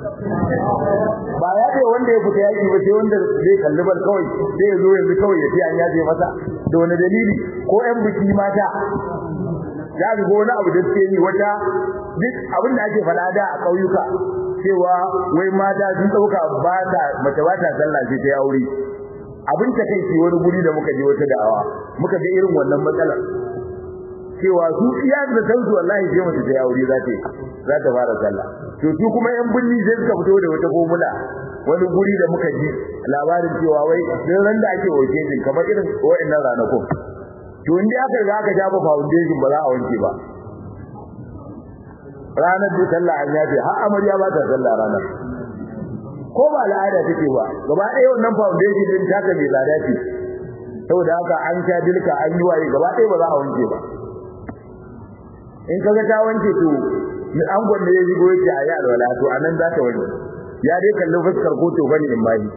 Speaker 1: ba ya ce wanda ya fita yaki ba sai wanda zai kalli bal kawai sai ya zo yanzu kawai ya ce an yaje masa da wani dalili ko ƴan biki mata ya ga wani abu da suke yi wata duk abin da ake faɗa da a ƙauyuka cewa wai mata sun ɗauka ba ta mace ba ta sallah sai ta aure abin ta kai wani guri da muka je wata da'awa muka ga irin wannan matsalar cewa su iya da kansu wallahi sai mace ta aure za ta za ta fara sallah to su kuma yan binni sai suka fito da wata formula wani guri da muka ji labarin cewa wai sai ran da ake wanke din kamar irin wa'annan ranakun to inda aka riga aka shafa foundation ba za a wanke ba ranar da sallah an yafe har amarya ba ta sallah ranar ko ba al'ada take ba gaba ɗaya wannan foundation din taka mai tsada ce saboda haka an sha dilka an yi waye gaba ɗaya ba za a wanke ba in kaga ta wanke to an gwanne ya shigo yake a yi alwala to anan za ta wanke ya dai kalli fuskar ko to bane in bayi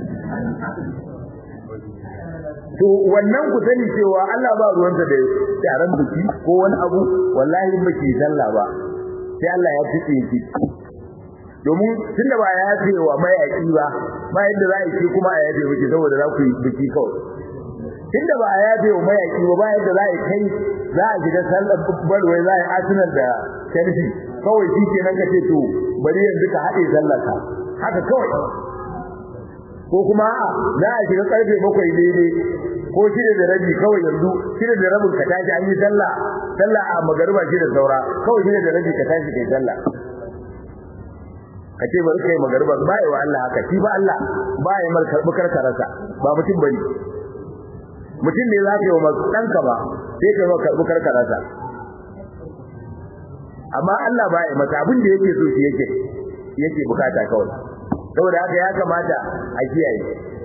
Speaker 1: to wannan ku sani cewa Allah ba ruwanta da taron biki ko wani abu wallahi in baki sallah ba sai Allah ya fice ki domin tunda ba ya yafe wa mayaki ba ba yadda za a yi kuma a yafe miki saboda za ku yi biki kawai tunda ba a yafe wa mayaki ba ba yadda za a yi kai za a shiga sallar balwai za a yi arsenal da chelsea kawai shi ke nan ka ce to bari yanzu ka haɗe sallar ka haka kawai ko kuma a za a shiga karfe bakwai daidai ko shida da rabi kawai yanzu shida da rabin ka tashi an yi sallah sallah a magariba shi da saura kawai shida da rabi ka tashi kai sallah ka ce bari kai magariba ba yi wa Allah haka shi ba Allah ba ya mar karɓi karkararsa ba mutum bane mutum ne za ka yi wa ɗanka ba sai ka yi wa karɓi karkararsa amma Allah ba ya masa abin da yake so shi yake yake bukata kawai saboda haka ya kamata a kiyaye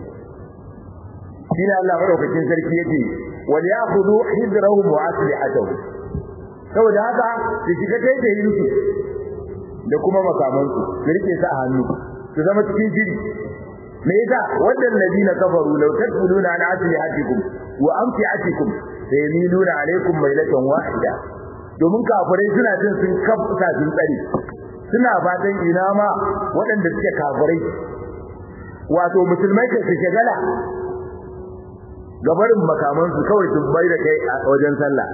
Speaker 1: shine Allah madaukakin sarki yake wal ya'khudhu hidrahum wa aslihatuhum saboda haka su shiga taitayin su da kuma makamansu su rike su a hannu su zama cikin shiri me yasa wannan ladina kafaru law tadkhuluna an aslihatikum wa amtiatikum sayamiluna alaykum mailatan wahida domin kafirai suna jin sun kafa sun tsare suna fatan ina ma waɗanda suke kafirai wato musulmai ka su shagala gabarin makamansu kawai su bai da kai a wajen sallah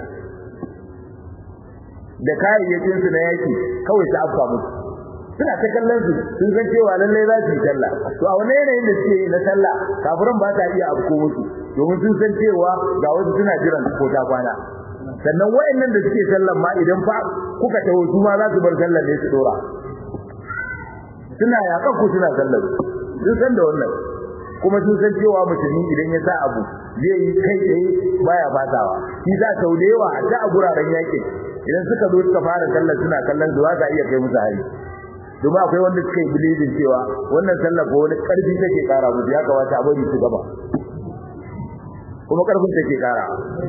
Speaker 1: da kayayyakin su na yaki kawai su afka musu suna ta kallon su sun san cewa lalle za su yi sallah to a wani yanayin da suke yi na sallah kafiran ba ta iya afko musu domin sun san cewa ga wasu suna jiran ko ta kwana sannan wayannan da suke sallan ma idan fa kuka taho su ma za su bar sallar ne su dora suna yakan ku suna sallar sun san da wannan kuma sun san cewa musulmi idan ya sa abu zai yi kai tsaye baya fatawa shi za ta yawa a ta a guraren yakin idan suka zo suka fara sallar suna kallon zuwa za iya kai musu hari domin akwai wanda suka yi bilibin cewa wannan sallar ko wani karfi take kara musu ya kamata a bari su gaba kuma karfin take kara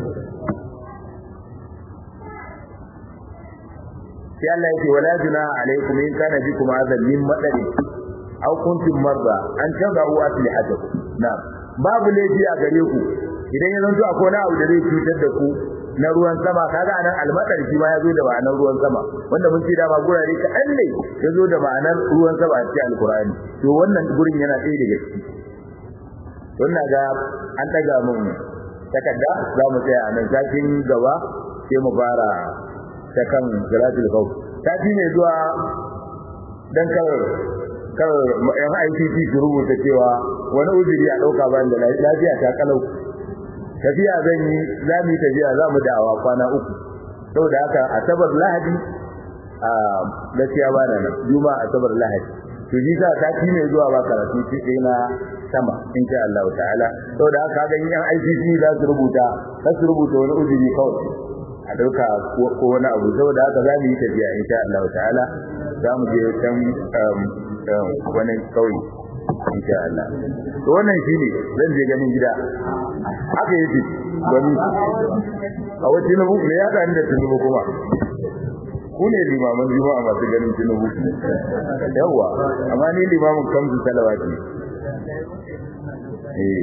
Speaker 1: sai Allah yake wala junaha alaikum in kana bikum azan min madari aw kuntum marda an tabu aslihatakum na'am babu laifi a gare ku idan ya zanto akwai wani abu da zai cutar da ku na ruwan sama kaga anan almadar shi ma ya zo da ma'anar ruwan sama wanda mun ce da ba gurare kaɗan ne ya zo da ma'anar ruwan sama a cikin alkur'ani to wannan gurin yana ɗaya daga ciki wannan ga an ɗaga mun takarda za mu tsaya a nan satin gaba sai mu fara ta kan salatul khawf sati ne zuwa dan kar kar yan ICT su rubuta cewa wani uzuri a ɗauka bayan da lafiya ta kalau tafiya zan yi za mu yi tafiya za mu da'awa kwana uku saboda haka asabar lahadi a gaskiya ba na nan juma asabar lahadi to ji sa sati ne zuwa ba karatu shi sai na sama insha Allah ta'ala saboda haka ga yan ICC za su rubuta za su rubuta wani uzuri kawai a dauka ko wani abu saboda haka za mu yi tafiya insha Allah ta'ala za mu je can wani kauye insha Allah to wannan shine zan je ganin gida haka yake gani a wace na buku ne ya da da tunubu kuma ku ne limaman juma'a masu ganin tunubu yawa amma ni limamin kamsu salawati eh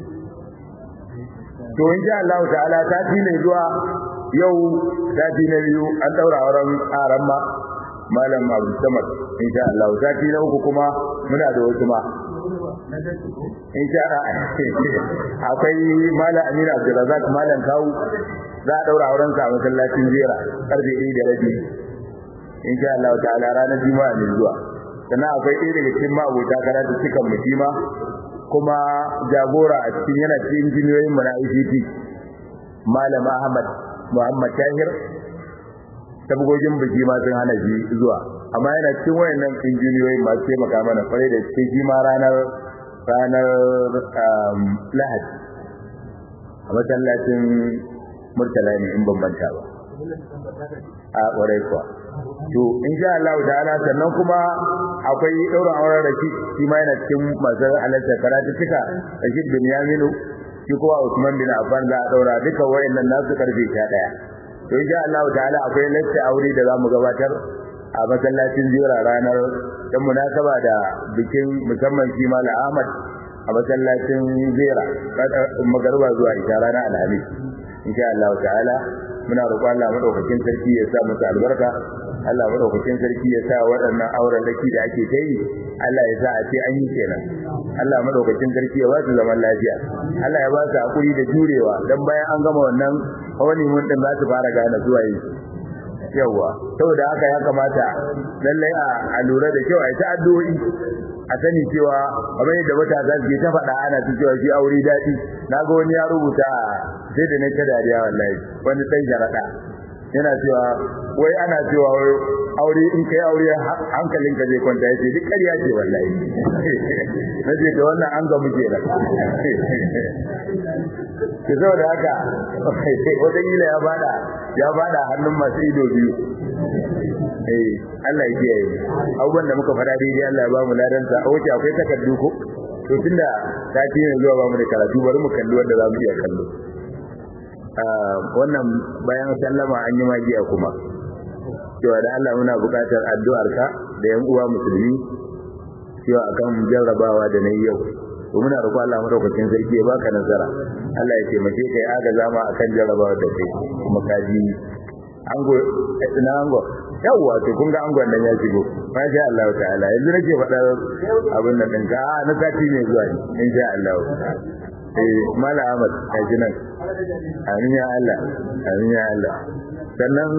Speaker 1: to insha Allah ta'ala sati ne zuwa yau sati na biyu an daura auren aran ma malam Abu Samad insha Allah sati na uku kuma muna da wasu ma insha akwai malam Aminu Abdulrazak malam Kawu za a daura auren sa a masallacin Jera karfe 1 da rabi insha Allah ta'ala ranar Juma'a ne zuwa sannan akwai ɗaya daga cikin ma'abota karatu cikan mutima kuma jagora a cikin yana cikin injiniyoyin mu na ICT malam Ahmad Muhammad Tahir tabgogin biki ma sun hana shi zuwa amma yana cikin wayannan injiniyoyi masu taimaka mana kwarai da cikin shi ma ranar ranar lahadi a masallacin murtala ne in bambanta ba a kwarai kuwa to insha Allah ta'ala sannan kuma akwai daurin auren Rashid shi ma yana cikin masu halarta karatu cika Rashid bin Yaminu shi kuma Usman bin Affan za a daura duka wayannan nasu karfe 11 to insha Allah ta'ala akwai lacce aure da zamu gabatar a masallacin Jira ranar dan munasaba da bikin musamman shi Malam Ahmad a masallacin Jira magariba zuwa isha ranar Alhamis insha Allah ta'ala muna roƙon Allah madaukakin sarki ya sa musu albarka Allah madaukakin sarki ya sa waɗannan auren laki da ake ta yi Allah ya sa a ce an yi kenan Allah madaukakin sarki ya ba su zaman lafiya Allah ya ba su hakuri da jurewa dan bayan an gama wannan wani mun din za su fara gane zuwa yi yawa saboda haka ya kamata lallai a lura da kyau a ta addu'o'i a sani cewa kamar yadda matasa suke ta faɗa ana ta cewa shi aure daɗi na ga wani ya rubuta sai da na ta dariya wallahi wani ɗan sharaɗa yana cewa wai ana cewa aure in kai aure hankalinka zai kwanta yace duk ƙarya ce wallahi nace to wannan an ga muke da ke saboda haka wata kila ya bada ya bada hannun masu ido biyu eh Allah ya kiyaye abubuwan da muka fara daidai Allah ya ba mu ladan sa a wuce akwai takardu ko to tunda sati ne zuwa ba mu da karatu bari mu kalli wanda za mu iya kallo wannan bayan sallama an yi magiya kuma cewa da Allah muna buƙatar addu'arka da yan uwa musulmi cewa akan jarrabawa da nayi yau to muna roƙo Allah madaukakin sarki ya baka nasara Allah ya taimake kai agaza ma akan jarrabawa da kai kuma kaji ango na ango yawwa to kun ga angon nan ya shigo masha Allah ta'ala yanzu nake faɗa abin nan ɗinka a na sati ne zuwa ne insha Allah eh mala Ahmad a jinan amin ya Allah amin ya Allah sannan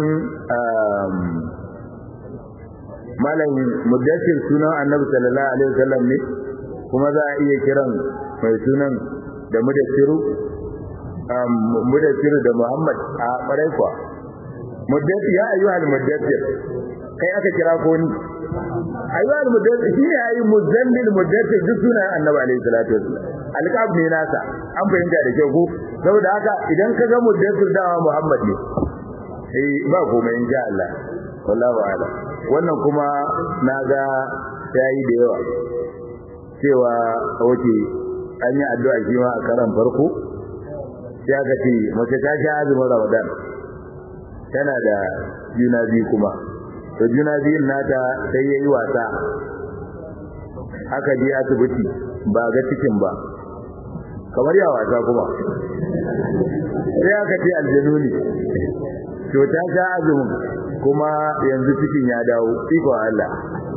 Speaker 1: malam mudassir sunan annabi sallallahu alaihi wasallam ne kuma za a iya kiran mai sunan da mudassiru mudassiru da Muhammad a ƙwarai kuwa mudassir ya ayyuhal mudassir kai aka kira ko ni ayyuhal mudassir shine ayi muzammil mudassir duk sunan annabi alaihi salatu wasallam alqab ne nasa an fahimta da kyau ko saboda haka idan ka ga mudassir dawa Muhammad ne eh ba komai insha Allah wallahu a'lam wannan kuma naga yayi da yawa cewa wace an yi addu'a shi ma a karan farko sai aka ce mace ta sha azumin Ramadan tana da juna biyu kuma to juna biyun nata sai yayi wasa aka je asibiti ba ga cikin ba kamar ya wasa kuma sai aka ce aljanu ne to ta sha azumin kuma yanzu cikin ya dawo iko Allah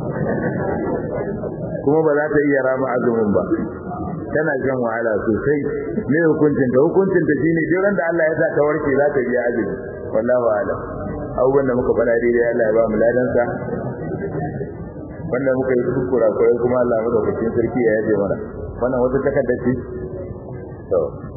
Speaker 1: kuma ba za ta iya rama azumin ba tana shan wahala sosai me hukuncin ta hukuncin ta shine duk ran da Allah ya sa ta warke za ta biya azumi wallahi a'lam abubuwan da muka faɗa daidai Allah ya ba mu ladan sa wanda muka yi kuskura kurai kuma Allah mu daukakin sarki ya yaje mana wannan wata takarda ce to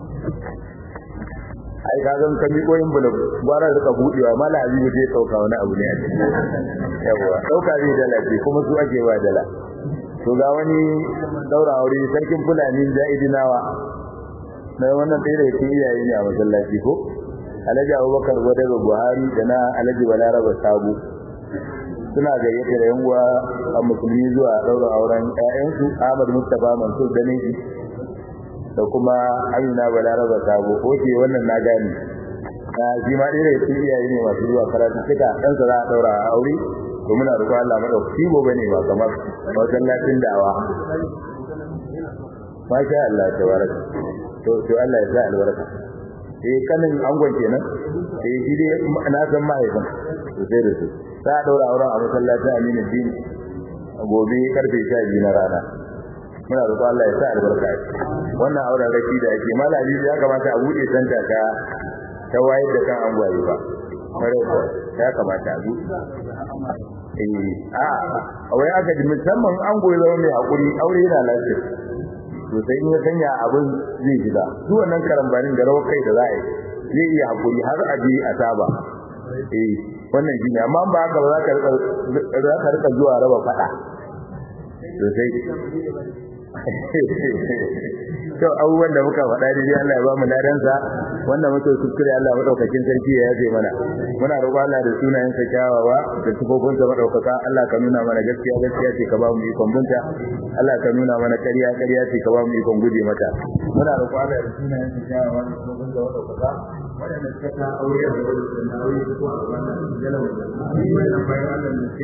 Speaker 1: ai ka ga kan miko yin bulu gwara da budewa mala azizu zai dauka wani abu ne a cikin yawa dauka zai dala ce kuma su ake wa dala to ga wani daura aure sarkin fulani jaidinawa na wannan ɗaya da cikin iyaye ne a masallaci ko alhaji abubakar wadda buhari da na alhaji balaraba sabo suna gayyata da yanguwa a musulmi zuwa daura auren ƴaƴansu ahmad mustapha mansur daneji da kuma amina balaraba sabo oke wannan na gani na shi ma ɗaya da cikin iyaye ne masu zuwa karatu suka ɗansa za a daura a aure to muna roƙon Allah madaukaki gobe ne ba kamar masallacin dawa masha Allah tabaraka to to Allah ya sa albarka eh kanin angon kenan eh shi dai na san mahaifin to sai da su za a daura auren a masallacin Aminu Din gobe karfe 12 na rana muna roƙon Allah ya sa albarka wannan auren raki da ake malami ya kamata a bude santa ta ta wayar da kan angwaye ba kare ko ya kamata a buɗe eh a wai aka ji musamman an goyi zama mai hakuri aure yana lafiya to sai in ya sanya abin zai gida duk wannan karambanin da rawar kai da za a yi zai iya hakuri har a je a saba eh wannan shine amma ba haka ba za ka rika za ka rika zuwa raba fada to sai to abubuwan da muka faɗa dai Allah ya ba mu ladan sa wanda muke kuskure Allah madaukakin sarki ya yafe mana muna roƙon Allah da sunayen sa kyawawa da sifofin sa madaukaka Allah ka nuna mana gaskiya gaskiya ce ka ba mu ikon bunta Allah ka nuna mana ƙarya ƙarya ce ka ba mu ikon guje mata muna roƙon Allah da sunayen sa kyawawa da sifofin sa madaukaka wanda suka ta aure da wani aure ko a wannan jalawa wannan bayan Allah